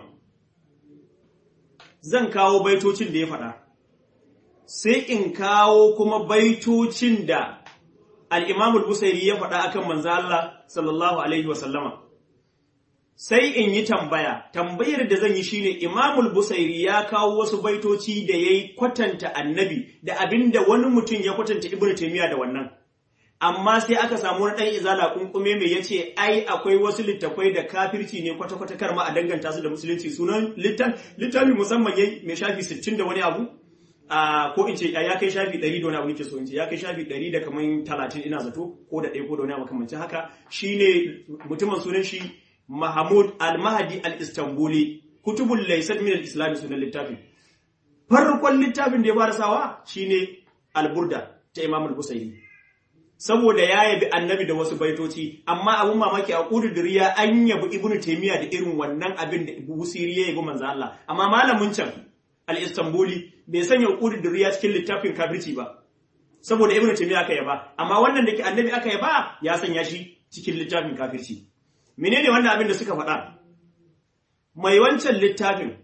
zan kawo baitocin da ya faɗa, sai in kawo kuma baitocin da al'imamul Busairi ya faɗa akan manzo Allah sallallahu Alaihi wasallama. Sai in yi tambaya, tambayar da zan yi shine Imamul Busairi ya kawo wasu baitoci da ya yi kwatanta annabi da abin da wani mutum ya kwatanta Ibn Taymiyyah da wannan. amma sai aka samu wani ɗan izala kunkume mai ya ce ai akwai wasu littafai da kafirci ne kwata-kwata karma a danganta su da musulunci sunan littafi musamman yayi mai shafi 60 da wani abu a ko in ce ya kai shafi 100 da wani abu nake so in ce ya kai shafi 100 da kaman 30 ina zato ko da ɗaya ko da wani abu makamancin haka shine mutumin sunan shi Mahmud Al-Mahdi Al-Istanbuli kutubul laysat min al-islam sunan littafin farkon littafin da ya fara sawa shine Al-Burda ta Imam Al-Busairi saboda ya yabi annabi da wasu baitoci amma abun mamaki a ƙudurriya an yabi ibnu taymiya da irin wannan abin da busiri ya yabi manzo Allah amma malamin can al-istanbuli bai sanya ƙudurriya cikin littafin kafirci ba saboda ibnu taymiya aka yaba amma wannan da ke annabi aka yaba ya sanya shi cikin littafin kafirci menene wannan abin da suka faɗa mai wancan littafin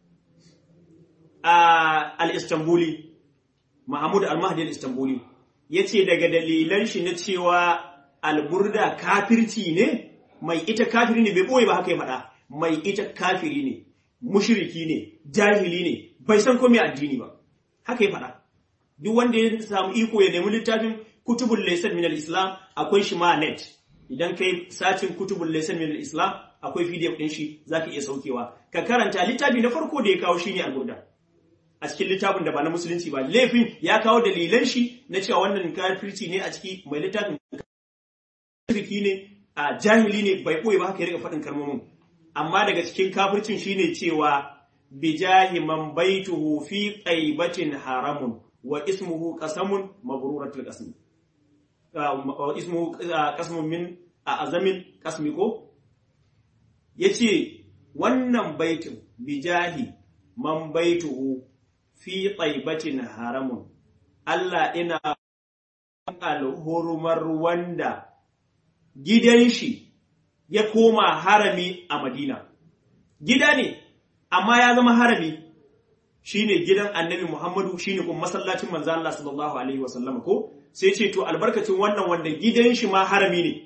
al-istanbuli mahmud al-mahdi al-istanbuli yace daga dalilan shi na cewa alburda kafirci ne mai ita kafiri ne bai boye ba haka ya faɗa mai ita kafiri ne mushriki ne jahili ne bai san komai addini ba haka ya faɗa duk wanda ya samu iko ya nemi littafin kutubul laysan min al-islam akwai shi ma net idan kai sacin kutubul laysan min al-islam akwai pdf din shi zaka iya saukewa ka karanta littafi na farko da ya kawo shine al-burda a cikin littafin da ba na musulunci ba laifin ya kawo dalilan shi na cewa wannan kafirci ne a ciki mai littafin shirki ne a jahili ne bai boye ba haka ya rika faɗin kalmomin amma daga cikin kafircin shine cewa bijahi man baituhu fi qaibatin haramun wa ismuhu qasamun mabruratul qasm wa ismuhu qasmun min azamin qasmi ko yace wannan baitin bijahi man baituhu fi qaibatin haramun Allah ina alhurumar wanda gidan shi ya koma harami a Madina gida ne amma ya zama harami shine gidan annabi Muhammadu shine kuma masallacin manzo Allah sallallahu alaihi wasallam ko sai ce to albarkacin wannan wanda gidan shi ma harami ne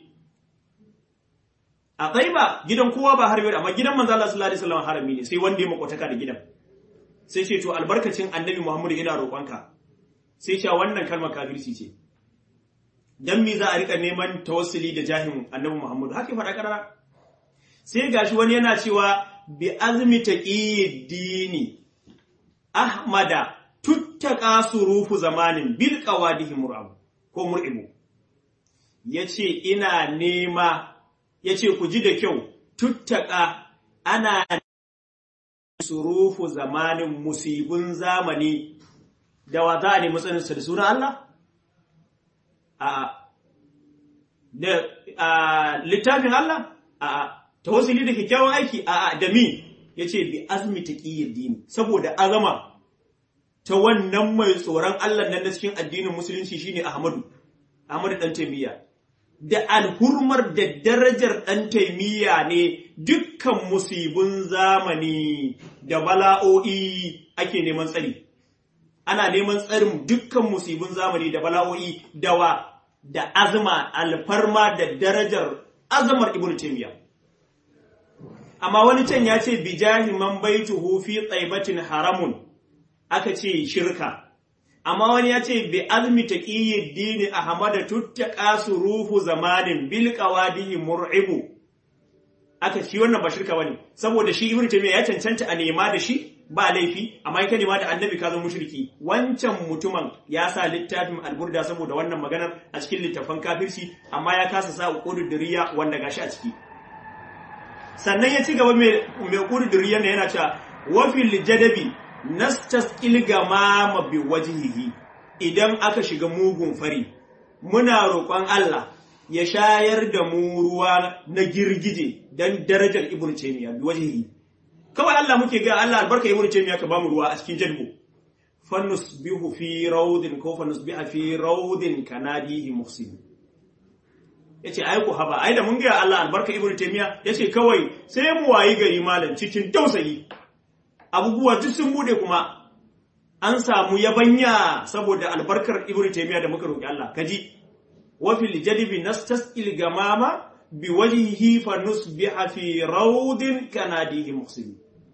a ba gidan kowa ba harami amma gidan manzo Allah sallallahu alaihi wasallam harami ne sai wanda ya makotaka da gidan sai ce to albarkacin annabi Muhammadu ina roƙonka sai ce wannan kalmar kafirci ce dan me za a rika neman tawassuli da jahin annabi Muhammadu haka faɗa karara sai gashi wani yana cewa bi azmi dini ahmada tuttaka surufu zamanin bil qawadihi mur'ab ko mur'ibu yace ina nema yace ku ji da kyau tuttaka ana surufu zamanin musibin zamani da wa za a nemi tsaninsa da sunan Allah a da littafin Allah a tawassuli da kyakkyawan aiki a da mi yace bi azmi taqiyyid dini saboda azama ta wannan mai tsoron Allah nan na cikin addinin musulunci shine Ahmadu Ahmadu dan Taymiya da alhurmar da darajar dan Taymiya ne dukkan musibin zamani da bala'o'i ake neman tsari ana neman tsarin dukkan musibin zamani da bala'o'i dawa da azma alfarma da darajar azamar Ibn Taymiyyah amma wani can ya ce bijahi man baituhu fi tsaibatin haramun aka ce shirka amma wani ya ce bi azmi taqiyyid dini ahmada tuttaqa surufu zamanin bil qawadihi mur'ibu aka ci wannan ba shirka bane saboda shi ibnu taymiya ya cancanta a nema da shi ba laifi amma in ka nema da annabi ka zo mushriki wancan mutumin ya sa littafin alburda saboda wannan maganar a cikin littafan kafirci amma ya kasa sa uqudud diriya wanda gashi a ciki sannan ya ci gaba mai ƙuduriyar da yana cewa wafil jadabi nastasqil gamama bi wajhihi idan aka shiga mugun fari muna roƙon Allah ya shayar da mu ruwa na girgije dan darajar ibnu taymiya bi wajhihi kawai Allah muke ga Allah albarka ibnu taymiya ka bamu ruwa a cikin jadbu fanusbihu fi rawdin ko fanusbiha fi rawdin kanadihi muhsin yace ai ku haba ai da mun ga Allah albarka ibnu taymiya yace kawai sai mu wayi gari malam cikin tausayi abubuwa duk sun bude kuma an samu yabanya saboda albarkar ibnu taymiya da muka roki Allah kaji wa fil jadibi nastasqil gamama bi wajhihi fa nusbiha fi rawdin kanadihi muhsin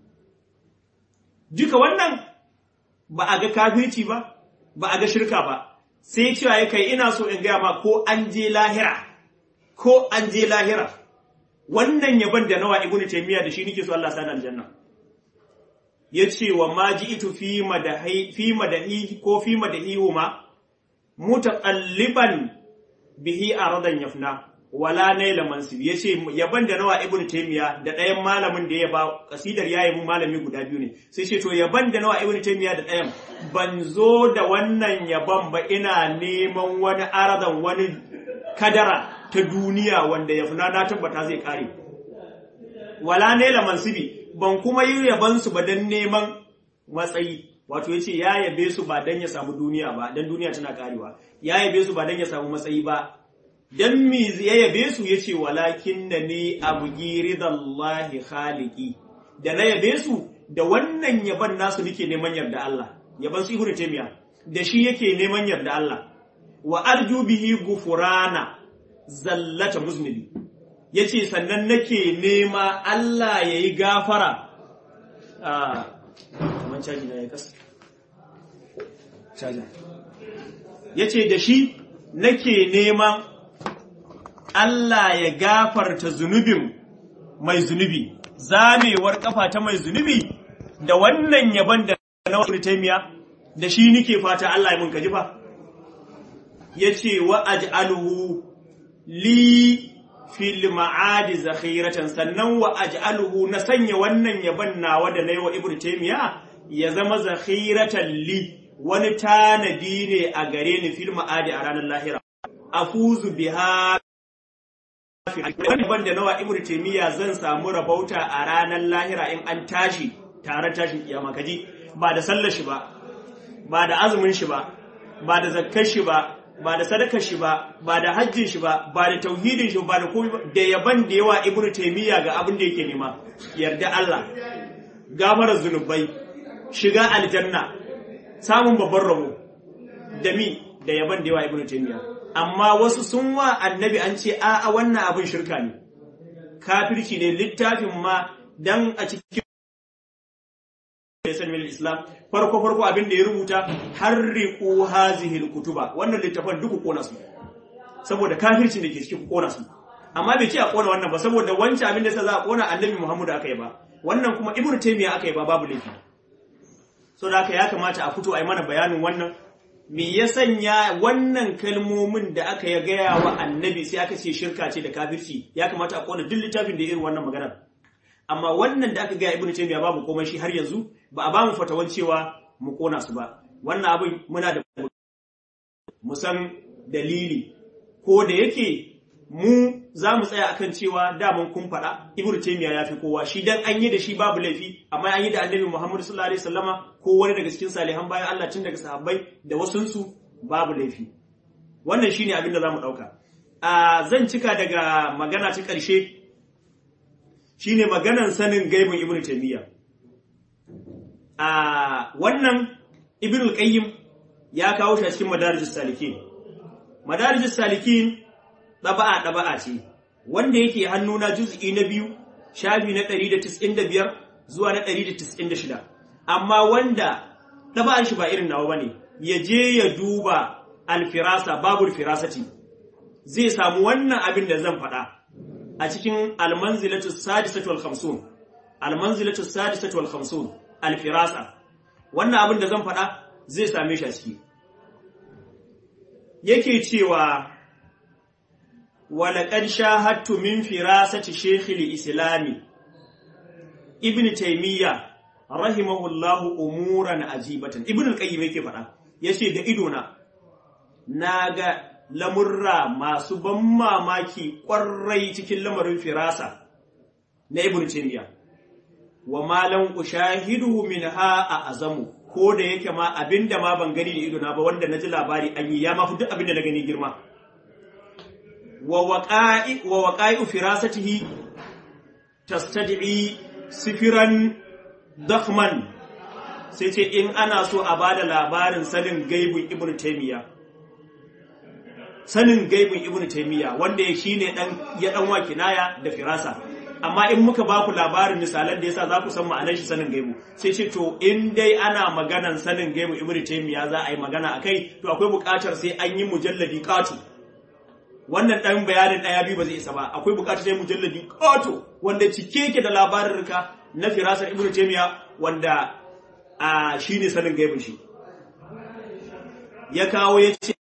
duka wannan ba a ga kafirci ba ba a ga shirka ba sai cewa ya kai ina so in gaya ma ko an je lahira ko an je lahira wannan yaban da nawa ibnu taymiya da shi nake so Allah sani aljanna yace wa ma ji'tu fi madahi fi madahi ko fi madahihuma mutaqalliban bihi aradan yafna wala naila mansib yace yaban da nawa ibnu taymiya da ɗayan malamin da ya ba kasidar yayi mun malami guda biyu ne sai ce to yaban da nawa ibnu taymiya da ɗayan ban zo da wannan yaban ba ina neman wani aradan wani kadara ta duniya wanda ya funa na tabbata zai kare wala naila mansibi ban kuma yi yaban su ba dan neman matsayi wato yace ya yabe su ba dan ya samu duniya ba dan duniya tana karewa ya yabe su ba dan ya samu matsayi ba dan mi ya yabe su yace walakin na ni abgi ridallahi khaliqi da na yabe su da wannan yaban nasu nake neman yarda Allah yaban su ibnu taymiya da shi yake neman yarda Allah wa arju bihi gufurana zallata muznibi yace sannan nake nema Allah yayi gafara a kaman caji na ya kasa caji yace da shi nake neman Allah ya gafarta zunubin mai zunubi zamewar kafa ta mai zunubi da wannan yaban da na wani taimiya da shi nike fata Allah ya mun kaji fa yace wa aj'aluhu li fil ma'adi zakhiratan sannan wa aj'aluhu na sanya wannan yaban nawa da nayi wa ibnu taymiya ya zama zakhiratan li wani tanadi ne a gare ni fil ma'adi a ranar lahira afuzu biha wani ban da nawa ibnu taymiya zan samu rabauta a ranar lahira in an tashi tare tashin kiyama kaji ba da sallar shi ba ba da azumin shi ba ba da zakkar shi ba ba da sadakar shi ba ba da hajjin shi ba ba da tauhidin shi ba da komai da yaban da yawa ibnu taymiya ga abin da yake nema yarda Allah gafarar zunubai shiga aljanna samun babban rabo da mi da yaban da yawa ibnu taymiya amma wasu sun wa annabi an ce a a wannan abin shirka ne kafirci ne littafin ma dan a cikin Islam Islam farko farko abin da ya rubuta harriqu hazihi alkutuba wannan littafan duk kona su saboda kafircin da ke cikin kona su amma bai ce a kona wannan ba saboda wancan abin da yasa za a kona annabi Muhammad aka yi ba wannan kuma Ibn Taymiyyah aka yi ba babu laifi so da haka ya kamata a fito a yi mana bayanin wannan me ya sanya wannan kalmomin da aka ya gaya wa annabi sai aka ce shirka ce da kafirci ya kamata a kona duk littafin da irin wannan maganar amma wannan da aka gaya ibnu taymiya babu komai shi har yanzu ba a ba mu fatawan cewa mu kona su ba wannan abin muna da mu san dalili ko da yake mu za mu tsaya akan cewa daman kun faɗa ibnu taymiya ya fi kowa shi dan an yi da shi babu laifi amma an yi da annabi muhammad sallallahu alaihi wasallama ko wani daga cikin salihan bayan Allah tun daga sahabbai da wasunsu babu laifi wannan shine abin da za mu ɗauka a zan cika daga magana ta ƙarshe shine maganan sanin gaibin ibnu taymiya a wannan ibnu qayyim ya kawo shi a cikin madarijus salikin madarijus salikin ɗaba'a ɗaba'a ce wanda yake hannuna juz'i na biyu shafi na 195 zuwa na 196 amma wanda ɗaba'an shi ba irin nawa bane ya je ya duba alfirasa babul firasati zai samu wannan abin da zan faɗa a cikin almanzilatu sadisatu wal khamsun almanzilatu sadisatu wal khamsun alfirasa wannan abin da zan faɗa zai same shi a ciki yake cewa walaƙad shahattu min firasati shekhil islami ibn taymiya rahimahullahu umuran ajibatan ibn al-qayyim yake faɗa yace da idona naga lamurra masu ban mamaki ƙwarai cikin lamarin firasa na ibn taymiya wa malam ushahidu minha a azamu ko da yake ma abinda ma ban gani da idona ba wanda naji labari an yi ya ma fi duk abinda na gani girma wa waƙa'i firasatihi tastad'i sifiran dakhman sai ce in ana so a bada labarin sanin gaibun ibn taymiya sanin gaibun ibn taymiya wanda ya shine dan ya dan wa kinaya da firasa amma in muka baku labarin misalan da yasa za ku san ma'anar shi sanin gaibu sai ce to in dai ana maganan sanin gaibu ibn taymiya za a yi magana akai to akwai buƙatar sai an yi mujalladi qatu wannan ɗan bayanin ɗaya biyu ba zai isa ba akwai buƙatar sai mujalladi ƙato wanda cike yake da labarurruka na firasar ibnu taymiya wanda a shine sanin gaibin shi ya kawo ya ce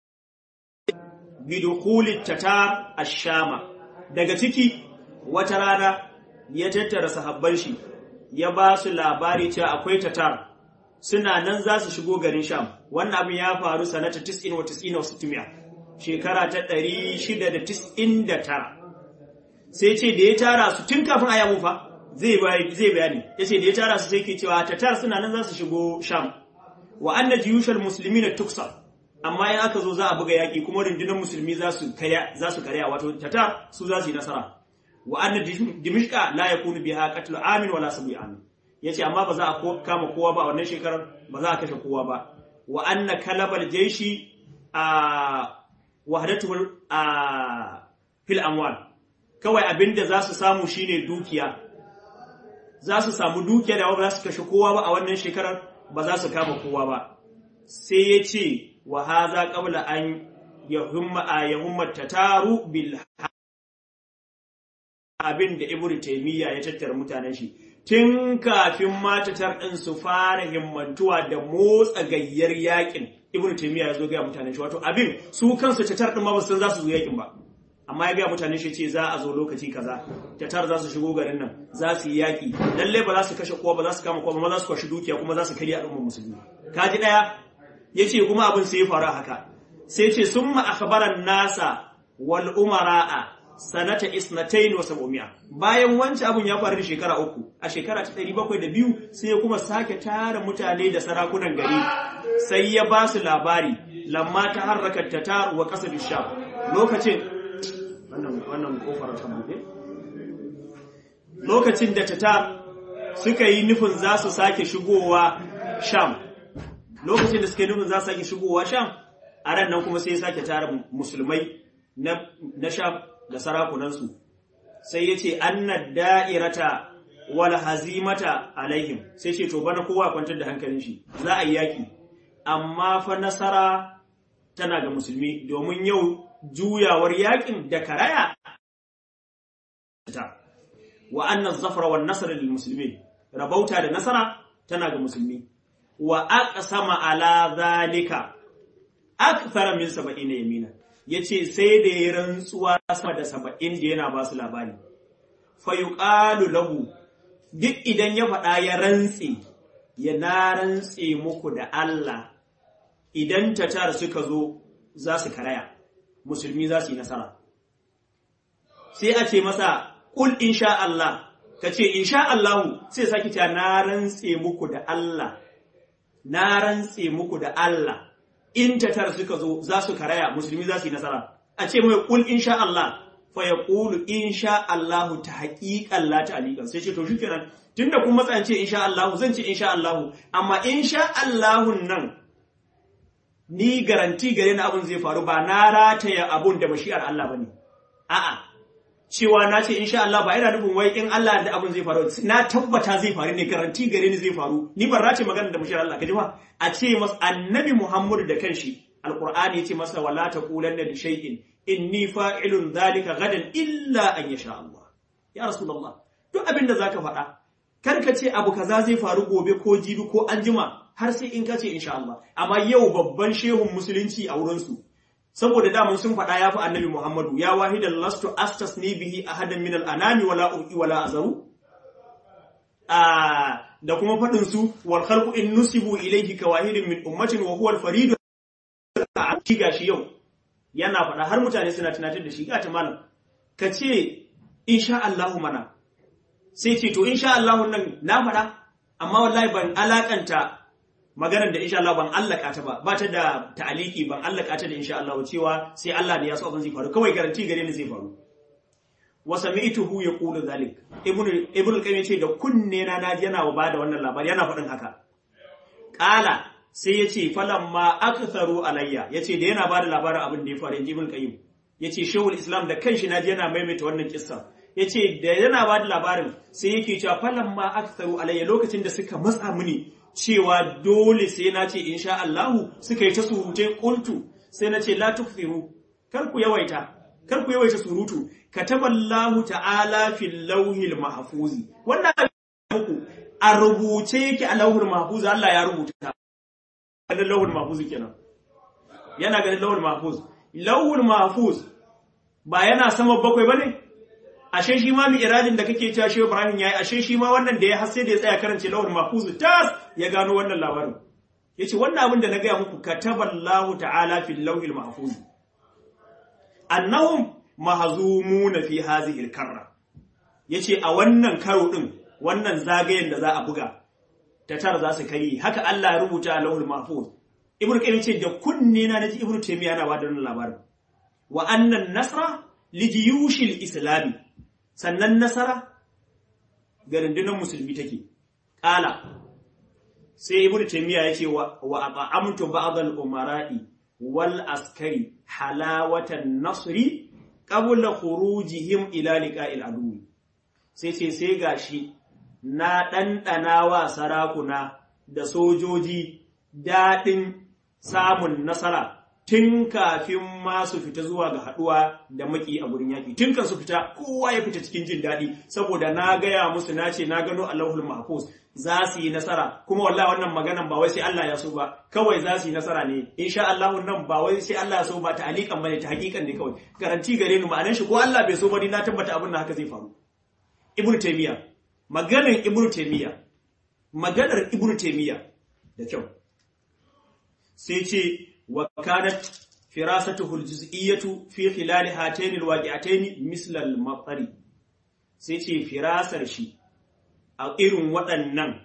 bidukuli tatar ashama daga ciki wata rana ya tattara sahabban shi ya ba su labari cewa akwai tatar suna nan za su shigo garin sham wannan abin ya faru sanata 90 wa 90 wa 600 shekara ta ɗari shida da tis'in da tara sai ce da ya tara su tun kafin a yamu fa zai bayani ya ce da ya tara su sai ke cewa tatar suna nan za su shigo sham wa anna jiyushal musulmi na tuksa amma in aka zo za a buga yaƙi kuma rundunar musulmi za su karya wato tatar su za su yi nasara wa anna dimishka la yakunu biha qatlu amin wala sabi amin yace amma ba za a kama kowa ba a wannan shekarar ba za a kashe kowa ba wa anna kalabal jaishi a wahadatul a fil amwal kawai abinda za su samu shine dukiya za su samu dukiya da ba za su kashe kowa ba a wannan shekarar ba za su kama kowa ba sai ya ce wa haza qabla an yahumma a yahumma tataru bil abin da ibnu taymiya ya tattara mutanen shi tun kafin matatar ɗin su fara himmantuwa da motsa gayyar yakin ibn taymiya ya zo ga mutanen shi wato abin su kansu tatar ɗin ma ba san za su zo yakin ba amma ya ga mutanen shi ce za a zo lokaci kaza tatar za su shigo garin nan za su yi yaki lalle ba za su kashe kowa ba za su kama kowa ba za su kwashi dukiya kuma za su karya al'ummar musulmi kaji daya yace kuma abin sai ya faru haka sai ce summa akhbaran nasa wal umara'a sanata isnatain wa sab'umi'a bayan wancan abun ya faru da shekara uku a shekara ta ɗari bakwai da biyu sai ya kuma sake tara mutane da sarakunan gari sai ya ba su labari lamma ta harraka tatar wa ƙasar sham lokacin wannan wannan kofar ta buɗe lokacin da tatar suka yi nufin za su sake shigowa sham lokacin da suka yi nufin za su sake shigowa sham a ran nan kuma sai ya sake tara musulmai na sham da sarakunansu sai ya ce annad da'irata wal hazimata alaihim sai ce to bana kowa kwantar da hankalin shi za a yi yaki amma fa nasara tana ga musulmi domin yau juyawar yakin da karaya wa anna zafara wan nasr lil muslimin rabauta da nasara tana ga musulmi wa aqsama ala zalika akthara min 70 yamina ya ce sai da ya rantsuwa sama da saba'in da yana ba su labari. Fayuƙalu lahu, duk idan ya faɗa ya rantse, ya na rantse muku da Allah, idan tatar suka zo za su karaya, musulmi za su yi nasara. Sai a ce masa, ƙul insha Allah, ka ce insha Allahu sai sake ta na rantse muku da Allah, na rantse muku da Allah. in tatar suka zo za su karaya musulmi za su yi nasara a ce mai kul insha Allah fa ya kulu insha Allah ta haƙiƙan la ta alikan sai ce to shi kenan tunda kun matsa ce insha Allah zan ce insha Allah amma insha Allah nan ni garanti gare na abun zai faru ba na rataya abun da mashi'ar Allah bane a'a cewa na ce insha Allah ba yana nufin wai in Allah da abun zai faru na tabbata zai faru ne garanti gare ni zai faru ni ban race magana da mashi'ar Allah kaji ba a ce masa annabi Muhammadu da kanshi alqur'ani yace masa wala taqulanna li shay'in inni fa'ilun dhalika gadan illa an yasha Allah ya rasulullah duk abin da zaka faɗa kar ka ce abu kaza zai faru gobe ko jibi ko anjima har sai in ka ce insha Allah amma yau babban shehun musulunci a wurin su saboda daman sun faɗa ya fi annabi Muhammadu ya wahidan lastu astasni bihi ahadan min al-anami wala uqi wala azaru da kuma faɗin su wal khalqu in nusibu ilayhi ka wahidin min ummatin wa huwa al-farid ki gashi yau yana faɗa har mutane suna tunatar da shi ga ta malam ka ce insha Allah mana sai ce to insha Allah nan na faɗa amma wallahi ban alakanta maganar da insha Allah ban allaka ta ba ba ta da ta'aliki ban allaka ta da insha Allah cewa sai Allah ne ya so abin zai faru kawai garanti gare ni zai faru wa sami'tuhu yaqulu zalik ibnu ibnu qayyim ce da kunne na naji yana ba da wannan labari yana faɗin haka qala sai yace falamma aktharu alayya yace da yana ba da labarin abin da ya faru inji ibnu qayyim yace shehul islam da kanshi naji yana maimaita wannan kissa yace da yana ba da labarin sai yake cewa falamma aktharu alayya lokacin da suka matsa mini cewa dole sai na ce insha Allahu suka yi ta surutai kuntu sai na ce la tukfiru kar ku yawaita kar ku yawaita surutu kataballahu ta'ala fil lawhil mahfuzi wannan muku a rubuce yake a lawhul mahfuz Allah ya rubuta ganin lawhul mahfuz kenan yana ganin lawhul mahfuz lawhul mahfuz ba yana sama bakwai bane ashe shi ma mi iradin da kake cewa Shehu Ibrahim yayi ashe shi ma wannan da ya hasse da ya tsaya karance lawul mahfuz tas ya gano wannan labarin yace wannan abin da na gaya muku kataballahu ta'ala fil lawhil mahfuz annahum mahzumuna fi hadhihi al-karra yace a wannan karo din wannan zagayen da za a buga ta tara za su kai haka Allah ya rubuta a lawhul mahfuz ibnu qayyim ce da kunne na naji ibnu taymiya yana ba da wannan labarin wa annan nasra li jiyushil islami sannan nasara ga rundunar musulmi take ƙala sai ibn taymiya yace wa wa amtu ba'd al umara'i wal askari halawatan nasri qabla khurujihim ila liqa'il adu sai ce sai gashi na ɗanɗana wa sarakuna da sojoji daɗin samun nasara tun kafin ma su fita zuwa ga haɗuwa da maki a gurin yaƙi tun kan su fita kowa ya fita cikin jin daɗi saboda na gaya musu na ce na gano Allahul Mahfuz za su yi nasara kuma wallahi wannan maganan ba wai sai Allah ya so ba kawai za su yi nasara ne insha Allah nan ba wai sai Allah ya so ba ta alikan bane ta hakikan ne kawai garanti gare ni ma'anar shi ko Allah bai so ba ni na tabbata abin da haka zai faru Ibn Taymiyyah maganar Ibn Taymiyyah maganar Ibn Taymiyyah da kyau sai ce wa kanat firasatuhu aljuz'iyyatu fi khilal hatayn alwaqi'atayn misla al-maqari sai ce firasar shi a irin waɗannan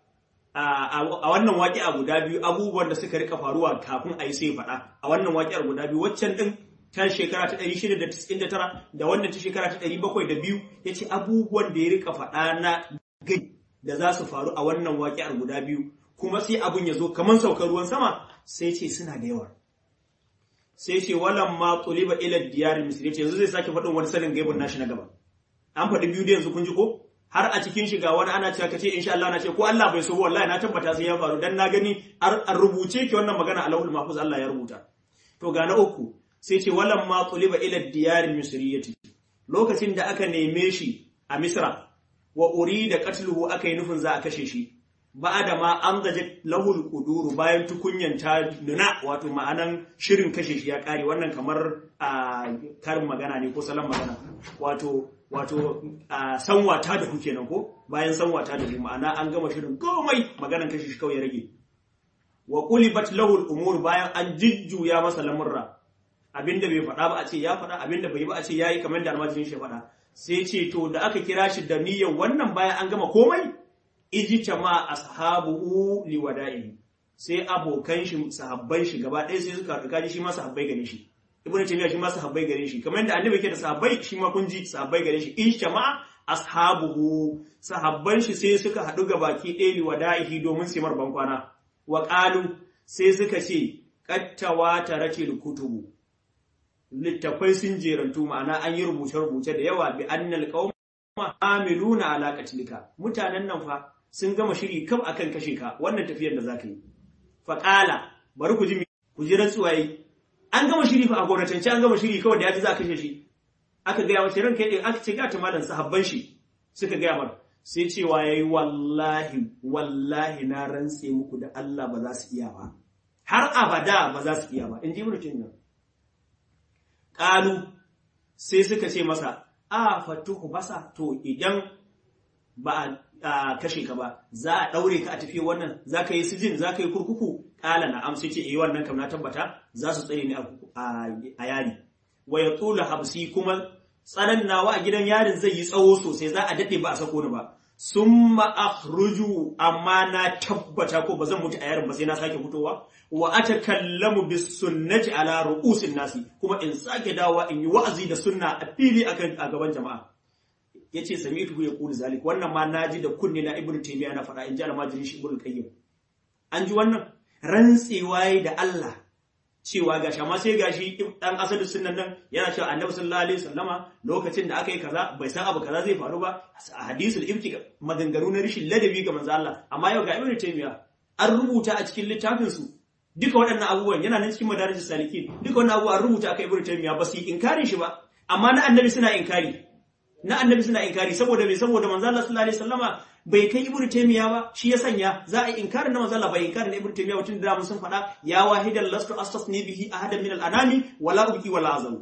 a wannan waƙi'a guda biyu abubuwan da suka rika faruwa kafin a yi sai faɗa a wannan waƙi'ar guda biyu waccan ɗin ta shekara ta 699 da wannan ta shekara ta 702 ya ce abubuwan da ya rika faɗa na gai da za su faru a wannan waƙi'ar guda biyu kuma sai abun ya zo kamar saukar ruwan sama sai ce suna da yawa sai ce walan ma tuliba ila diyar misri ce yanzu zai sake faɗin wani sanin gaibun nashi na gaba an faɗi biyu da yanzu kun ji ko har a cikin shiga wani ana cewa kace insha Allah na ce ko Allah bai so wallahi na tabbata sai ya faru dan na gani an rubuce ki wannan magana Allahul Mahfuz Allah ya rubuta to ga na uku sai ce walan ma tuliba ila diyar misriyati lokacin da aka neme shi a Misra wa urida qatluhu aka yi nufin za a kashe shi da ma an gaje lahul kuduru bayan tukunyan ta nuna wato ma'anan shirin kashe shi ya kare wannan kamar a karin magana ne ko salon magana wato wato a sanwata da kuke nan ko bayan sanwata da ku ma'ana an gama shirin komai maganan kashe shi kawai ya rage wa qulibat lahul umur bayan an jijjuya masa lamurra abinda bai faɗa ba a ce ya faɗa abinda bai ba a ce yayi kamar da almajirin shi faɗa sai ce to da aka kira shi da niyyar wannan bayan an gama komai ijtama ashabuhu liwada'i sai abokan shi sahabban shi gaba ɗaya sai suka haɗu kaji shi ma sahabbai gare shi ibnu taymiya shi ma sahabbai gare shi kamar yadda annabi yake da sahabbai shi ma kun ji sahabbai gare shi ijtama ashabuhu sahabban shi sai suka haɗu ga baki ɗaya liwada'ihi domin su mar bankwana wa qalu sai suka ce qattawa taratil kutubu littafai sun jerantu ma'ana an yi rubuce-rubuce da yawa bi annal qauma amiluna ala qatlika mutanen nan fa sun gama shiri kam akan kashe ka wannan tafiyar da zaka yi faƙala bari ku ji ku ji rantsuwaye an gama shiri fa a gwamnatance an gama shiri kawai da ya ji za a kashe shi aka gaya mace ranka yadda aka ce gata malam sahabban shi suka gaya mar sai cewa yayi wallahi wallahi na rantse muku da Allah ba za su iya ba har abada ba za su iya ba in ji ibnu taymiyyah qalu sai suka ce masa a fatuhu basa to idan ba a kashe ka ba za a daure ka a tafi wannan za ka yi sijin za ka yi kurkuku kala na amsa ce eh wannan kam na tabbata za su tsare ni a yari wa ya tula habsi kuma tsanan nawa a gidan yarin zai yi tsawo sosai za a dade ba a sako ni ba summa akhruju amma na tabbata ko ba zan mutu a yarin ba sai na sake fitowa wa atakallamu bis sunnati ala ru'usin nasi kuma in sake dawa in yi wa'azi da sunna a fili akan a gaban jama'a yace sami'tu ya qulu zalik wannan ma naji da kunne na ibnu taymiya na fada in ji almajiri shi ibnu qayyim an ji wannan rantsewa da Allah cewa gashi amma sai gashi dan asalin sunnan nan yana cewa annabi sallallahu alaihi wasallama lokacin da aka yi kaza bai san abu kaza zai faru ba a hadisul ifki maganganu na rishin ladabi ga manzo Allah amma yau ga ibnu taymiya an rubuta a cikin littafin su duka waɗannan abubuwan yana nan cikin madarijus salikin duka wannan abubuwan an rubuta aka ibnu taymiya ba su yi inkarin shi ba amma na annabi suna inkari na annabi suna inkari saboda bai saboda manzo Allah sallallahu alaihi wasallama bai kai ibnu taymiya ba shi ya sanya za a inkarin na manzo Allah bai inkarin na ibnu taymiya wacin da mun sun faɗa ya wahidan lastu astasni bihi ahadan min al-anami wala ubki wala azam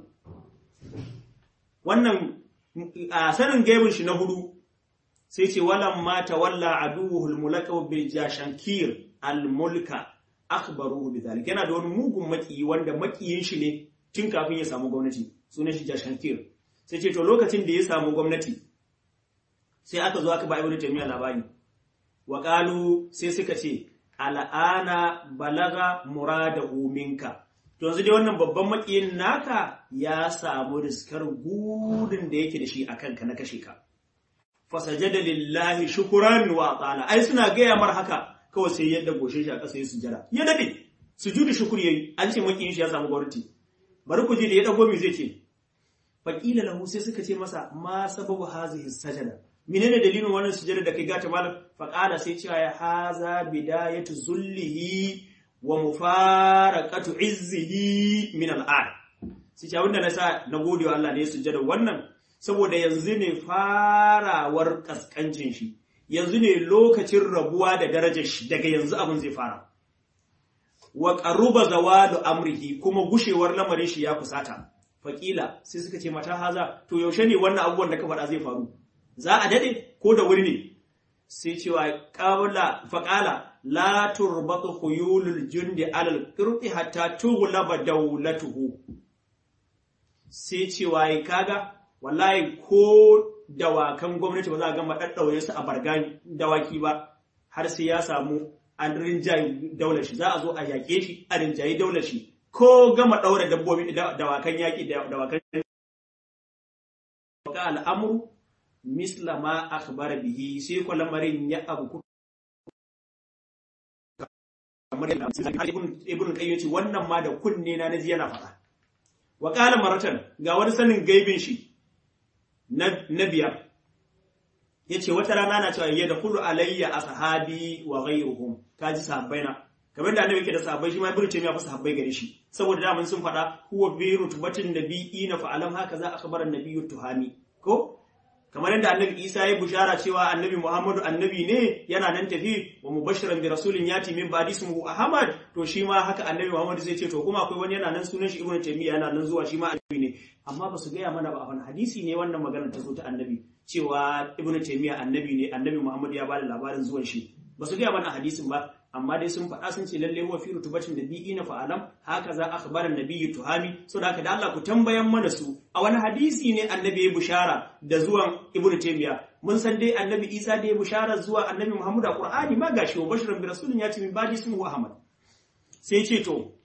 wannan a sanin gaibin shi na hudu sai ce walam ma tawalla aduwwul al-mulaka bil jashankir al-mulka akhbaruhu bidhalik yana da wani mugun maki wanda makiyin shi ne tun kafin ya samu gwamnati sunan shi jashankir sai ce to lokacin da ya samu gwamnati sai aka zo aka ba ibnu taymiya labari wa qalu sai suka ce al'ana balaga muradahu minka to yanzu dai wannan babban makiyin naka ya samu riskar gudun da yake da shi akan ka na kashe ka fasajada lillahi shukran wa ta'ala ai suna gaya mar haka kawai sai yadda goshe shi a ƙasa ya sujada ya dade sujudu shukr yayi an ce makiyin shi ya samu gwamnati bari ku ji da ya dago mi zai ce faqila lahu sai suka ce masa ma sababu hazihi sajada menene dalilin wannan sujada da kai gata malam faqala sai cewa ya haza bidayatu zullihi wa mufaraqatu izzihi min al'ad sai ce abinda na sa na gode wa Allah ne sujada wannan saboda yanzu ne farawar kaskancin shi yanzu ne lokacin rabuwa da darajar shi daga yanzu abin zai fara wa qaruba zawalu amrihi kuma gushewar lamarin shi ya kusata faqila sai suka ce mata haza to yaushe ne wannan abubuwan da ka faɗa zai faru za a dade ko da wuri ne sai cewa qabla faqala la turbatu khuyulul jundi alal qirti hatta tughlaba dawlatuhu sai cewa kaga wallahi ko dawakan gwamnati ba za a gama ɗaɗɗaure su a bargan dawaki ba har sai ya samu an rinjaye daular shi za a zo a yaƙe shi a rinjaye daular shi ko gama ɗaura dabbobi dawakan yaƙi dawakan ka al'amuru misla ma akhbara bihi sai ko lamarin ya abu kamar yadda ibn qayyim ce wannan ma da kunne na naji yana faɗa wa qala maratan ga wani sanin gaibin shi na biyar ya ce wata rana na cewa ya da kulu alayya a sahabi wa ghayruhum kaji sahabbai na kamar da annabi yake da sahabbai shi ma ibnu taymiya fa sahabbai gare shi saboda da mun sun faɗa huwa bi rutubatin nabiyina fa alam haka za akhbara nabiyyu tuhami ko kamar yadda annabi Isa ya bushara cewa annabi Muhammadu annabi ne yana nan tafi wa mubashiran bi rasulin yati min ba'di ismuhu Ahmad to shi ma haka annabi Muhammadu zai ce to kuma akwai wani yana nan sunan shi Ibn Taymiyyah yana nan zuwa shi ma annabi ne amma ba su gaya mana ba a wani hadisi ne wannan magana ta zo ta annabi cewa Ibn Taymiyyah annabi ne annabi Muhammadu ya bada labarin zuwan shi ba su gaya mana hadisin ba amma dai sun faɗa sun ce lalle huwa fi rutubatin nabiyina fa alam haka za akhbara nabiyyu tuhami so da haka da Allah ku tambayan mana su a wani hadisi ne annabi ya bushara da zuwan ibnu taymiya mun san dai annabi isa da ya bushara zuwa annabi muhammad a qur'ani ma gashi wa bashiran bi rasulin ya ce min badi ismu ahmad sai ce to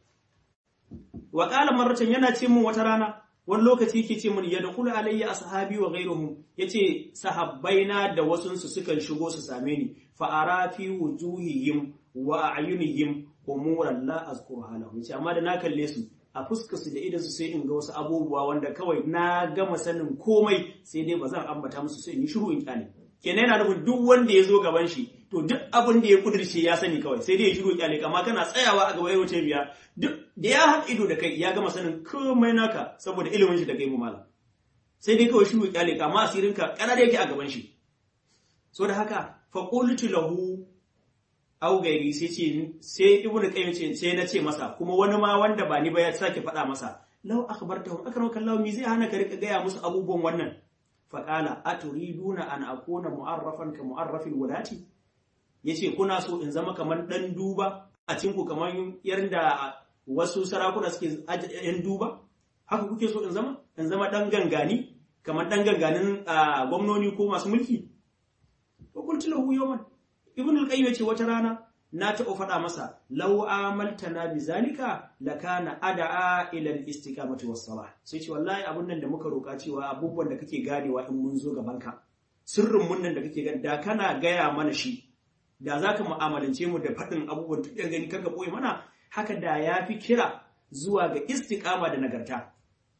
wa qala marratan yana ce mun wata rana wani lokaci yake ce mun yadkhulu alayya ashabi wa ghayruhum yace sahabbaina da wasunsu sukan shigo su same ni fa ara fi wujuhihim wa a'yunihim umuran la azkuruha lahum ce amma da na kalle su a fuskar su da idan su sai in ga wasu abubuwa wanda kawai na gama sanin komai sai dai ba zan ambata musu sai in yi shiru in kyale kenan yana nufin duk wanda ya zo gaban shi to duk abin da ya kudirce ya sani kawai sai dai ya shiru kyale amma kana tsayawa a gaba yawace biya duk da ya haɗa ido da kai ya gama sanin komai naka saboda ilimin shi da kai mu malam sai dai kawai shiru kyale amma asirinka kana da yake a gaban shi so da haka fa qultu lahu au gairi sai ce sai ibnu qayyim ce sai na ce masa kuma wani ma wanda ba ni ba ya sake faɗa masa law akhbartahum akramaka Allah mi zai hana ka rika gaya musu abubuwan wannan fa qala aturiduna an akuna mu'arrafan ka mu'arrafil wulati yace kuna so in zama kamar dan duba a cikin ku kamar yanda wasu sarakuna suke yan duba haka kuke so in zama in zama dan gangani kamar dan ganganin gwamnoni ko masu mulki fa qultu lahu yawman ibn al-qayyim yace wata rana na taɓa faɗa masa law amaltana bi zalika lakana ada'a ila al-istiqamati was-salah sai ce wallahi abun nan da muka roka cewa abubuwan da kake ganewa in mun zo gaban ka sirrin mun nan da kake gani da kana gaya mana shi da zaka mu'amalance mu da faɗin abubuwan da gani kaka boye mana haka da yafi kira zuwa ga istiqama da nagarta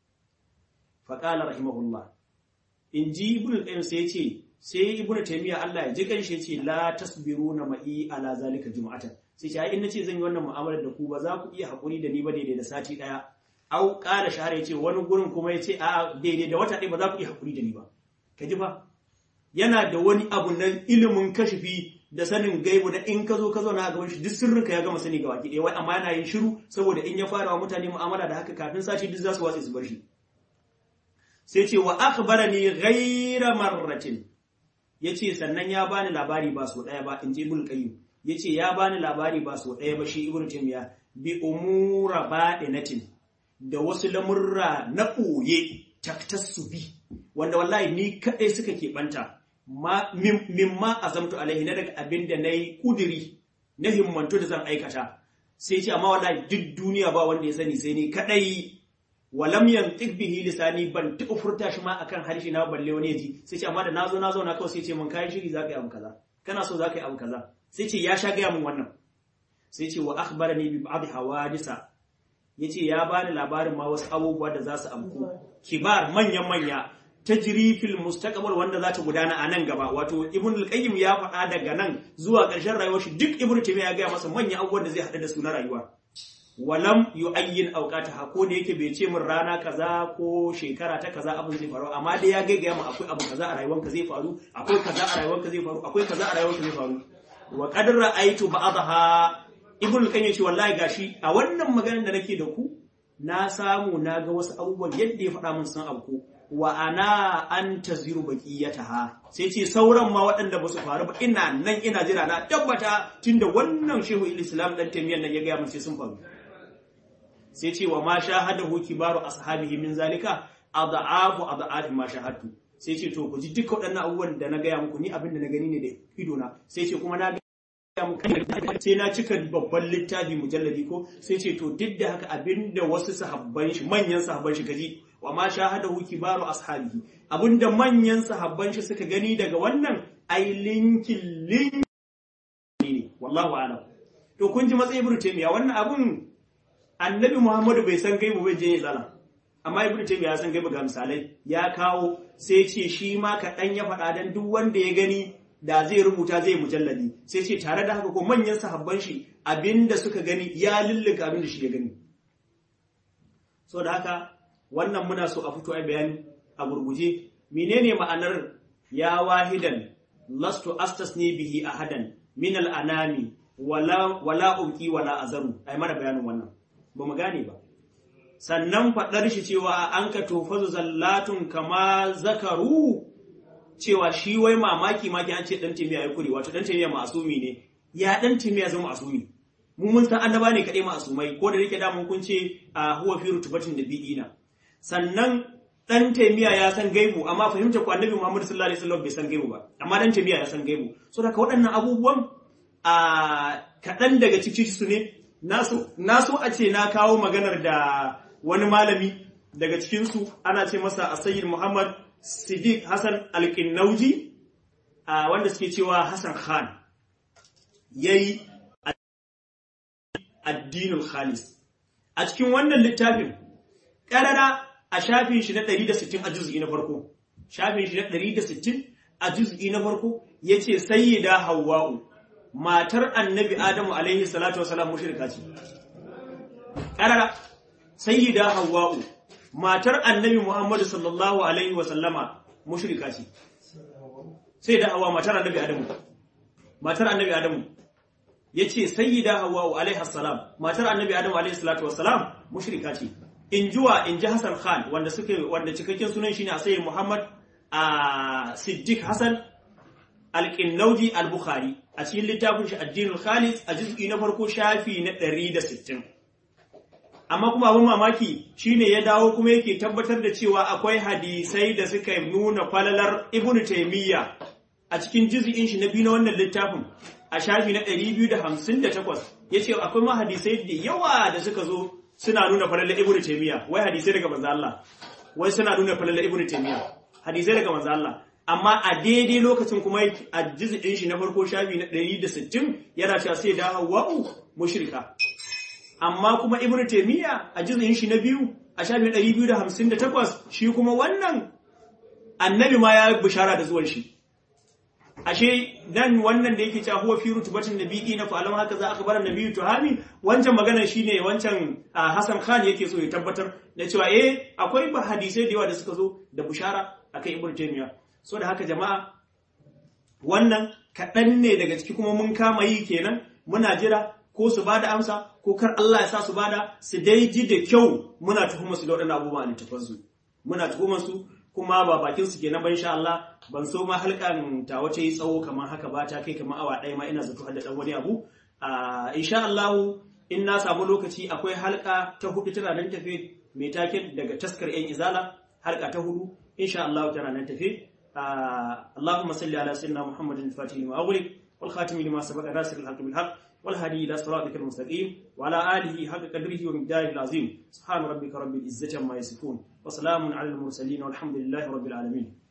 faqala rahimahullah inji ibn al-qayyim sai yace sai ibnu taymiya Allah ya ji kanshi yace la tasbiruna ma'i ala zalika jum'atan sai ce ai in nace zan yi wannan mu'amalar da ku ba za ku iya hakuri da ni ba daidai da sati daya au qala shahara yace wani gurin kuma yace a daidai da wata ɗaya ba za ku iya hakuri da ni ba ka ji fa yana da wani abu na ilimin kashifi da sanin gaibu da in ka zo ka zauna a gaban shi duk sirrinka ya gama sani ga baki ɗaya wai amma yana yin shiru saboda in ya fara wa mutane mu'amala da haka kafin sati duk za su watse su bar shi sai ce wa akhbarani ghayra marratin ya ce sannan ya bani labari ba so ɗaya ba in ji ibn qayyim ya ce ya bani labari ba so ɗaya ba shi ibn taymiya bi umura baɗinatin da wasu lamurra na ɓoye taktassu bi wanda wallahi ni kaɗai suka keɓanta mimma azamtu alaihi na daga abin da na yi ƙudiri na himmantu da zan aikata sai ce amma wallahi duk duniya ba wanda ya sani sai ni kaɗai walam yantiq bihi lisani ban taɓa furta shi ma akan harshe na balle wani yaji sai ce amma da nazo nazo na kawai sai ce mun kai shiri zaka yi abu kaza kana so zaka yi abu kaza sai ce ya sha gaya mun wannan sai ce wa akhbarani bi ba'd hawadisa yace ya bani labarin ma wasu abubuwa da za su amku kibar manyan manya tajri fil mustaqbal wanda za ta gudana a nan gaba wato ibn al-qayyim ya faɗa daga nan zuwa ƙarshen rayuwar shi duk ibn taymiya ya ga masa manyan abubuwan da zai haɗa da su na rayuwa walam yu'ayyin awqataha ko da yake bai ce min rana kaza ko shekara ta kaza abin zai faru amma dai ya gaggaya mu akwai abu kaza a rayuwanka zai faru akwai kaza a rayuwanka zai faru akwai kaza a rayuwanka zai faru wa qad ra'aytu ba'daha ibn al yace wallahi gashi a wannan maganar da nake da ku na samu na ga wasu abubuwan yadda ya faɗa min sun abu wa ana an taziru baqiyataha sai ce sauran ma waɗanda ba su faru ba ina nan ina jira na tabbata tunda wannan shehu islam dan tamiyan nan ya ga mun sai sun faru sai ce wa ma shahadahu kibaru ashabihi min zalika ad'afu ad'afi ma shahadtu sai ce to ku ji duka waɗannan abubuwan da na gaya muku ni abin da na gani ne da ido na sai ce kuma na gaya muku sai na cika babban littafi mujalladi ko sai ce to duk da haka abin da wasu sahabban shi manyan sahabban shi gaji wa ma shahadahu kibaru ashabihi abinda manyan sahabban shi suka gani daga wannan ai linkin linkin ne wallahu a'lam to kun ji matsayin ibnu taymiya wannan abun annabi muhammadu bai san gaibu bai je ya tsala amma ibnu taymiya ya san gaibu ga misalai ya kawo sai ce shi ma kaɗan ya faɗa dan duk wanda ya gani da zai rubuta zai mujalladi sai ce tare da haka ko manyan sahabban shi abinda suka gani ya lullunka abinda shi ya gani so da haka wannan muna so a fito a bayani a gurguje menene ma'anar ya wahidan lastu astasni bihi ahadan min al'anami wala wala umki wala azaru ai mana bayanin wannan ba mu gane ba sannan faɗar shi cewa an ka tofazu zallatun kama zakaru cewa shi wai mamaki maki an ce dan timiya ya kure wato dan timiya masumi ne ya dan timiya zama masumi mu mun san annaba ne kadai masumai ko da yake da mun kun ce a huwa fi rutubatin nabiyina sannan dan timiya ya san gaibu amma fahimta ku annabi Muhammad sallallahu alaihi wasallam bai san gaibu ba amma dan timiya ya san gaibu so daga waɗannan abubuwan a kaɗan daga cikin su ne na so a ce na kawo maganar da wani malami daga cikinsu ana ce masa a sayyid Muhammad Siddiq Hassan Alƙinnauji wanda suke cewa Hassan Khan ya yi addinul khalis a cikin wannan littafin ƙarara a shafin shi na 160 a juz'i na farko shafin shi na 160 a juz'i na farko ya ce sayyida hawwa'u matar annabi Adamu alaihi salatu wasalam mushrika ce. Ƙarara, sayyida Hawwa'u, matar annabi Muhammadu sallallahu alaihi wasallama mushrika ce. Sai da Hawwa matar annabi Adamu. Matar annabi Adamu. Ya ce, sayyida Hawwa'u alaihi salam, matar annabi Adamu alaihi salatu wasalam mushrika ce. In juwa in ji Hassan Khan wanda suke wanda cikakken sunan shine a sayyid Muhammad a Siddiq Hassan Al-Qinnauji Al-Bukhari a cikin littafin shi addinul khalis a juz'i na farko shafi na 160 amma kuma abin mamaki shine ya dawo kuma yake tabbatar da cewa akwai hadisai da suka nuna falalar ibnu taymiya a cikin juz'in shi na biyu na wannan littafin a shafi na 258 yace akwai ma hadisai da yawa da suka zo suna nuna falalar ibnu taymiya wai hadisai daga manzo Allah wai suna nuna falalar ibnu taymiya hadisai daga manzo Allah amma a daidai lokacin kuma a jizɗin shi na farko shafi na 160 yana cewa sai da hawa'u mushrika amma kuma ibnu taymiya a jizɗin shi na biyu a shafi 258 shi kuma wannan annabi ma ya bishara da zuwan shi ashe dan wannan da yake cewa huwa fi rutubatin nabiyi na fa'alam haka za aka bar nabiyyu tuhami wancan magana shine wancan Hassan Khan yake so ya tabbatar da cewa eh akwai ba hadisai da yawa da suka zo da bishara akan ibnu taymiya so da haka jama'a wannan kaɗan ne daga ciki kuma mun kama yi kenan muna jira ko su ba da amsa ko kar Allah ya sa su bada su dai ji da kyau muna tuhumar su da waɗannan abubuwa a littafansu muna tuhumar su kuma ba bakin su kenan ban sha Allah ban so ma halkan ta wace yi tsawo kamar haka ba ta kai kamar awa ɗaya ma ina zato da ɗan wani abu insha Allah in na samu lokaci akwai halka ta hudu tana nan tafe mai taken daga taskar yan izala halka ta hudu insha Allah tana nan tafe اللهم صل على سيدنا محمد الفاتح لما أغلق والخاتم لما سبق ناصر الحق بالحق والهدي إلى صراطك المستقيم وعلى آله حق قدره ومقداره العظيم سبحان ربك رب العزة عما يصفون وسلام على المرسلين والحمد لله رب العالمين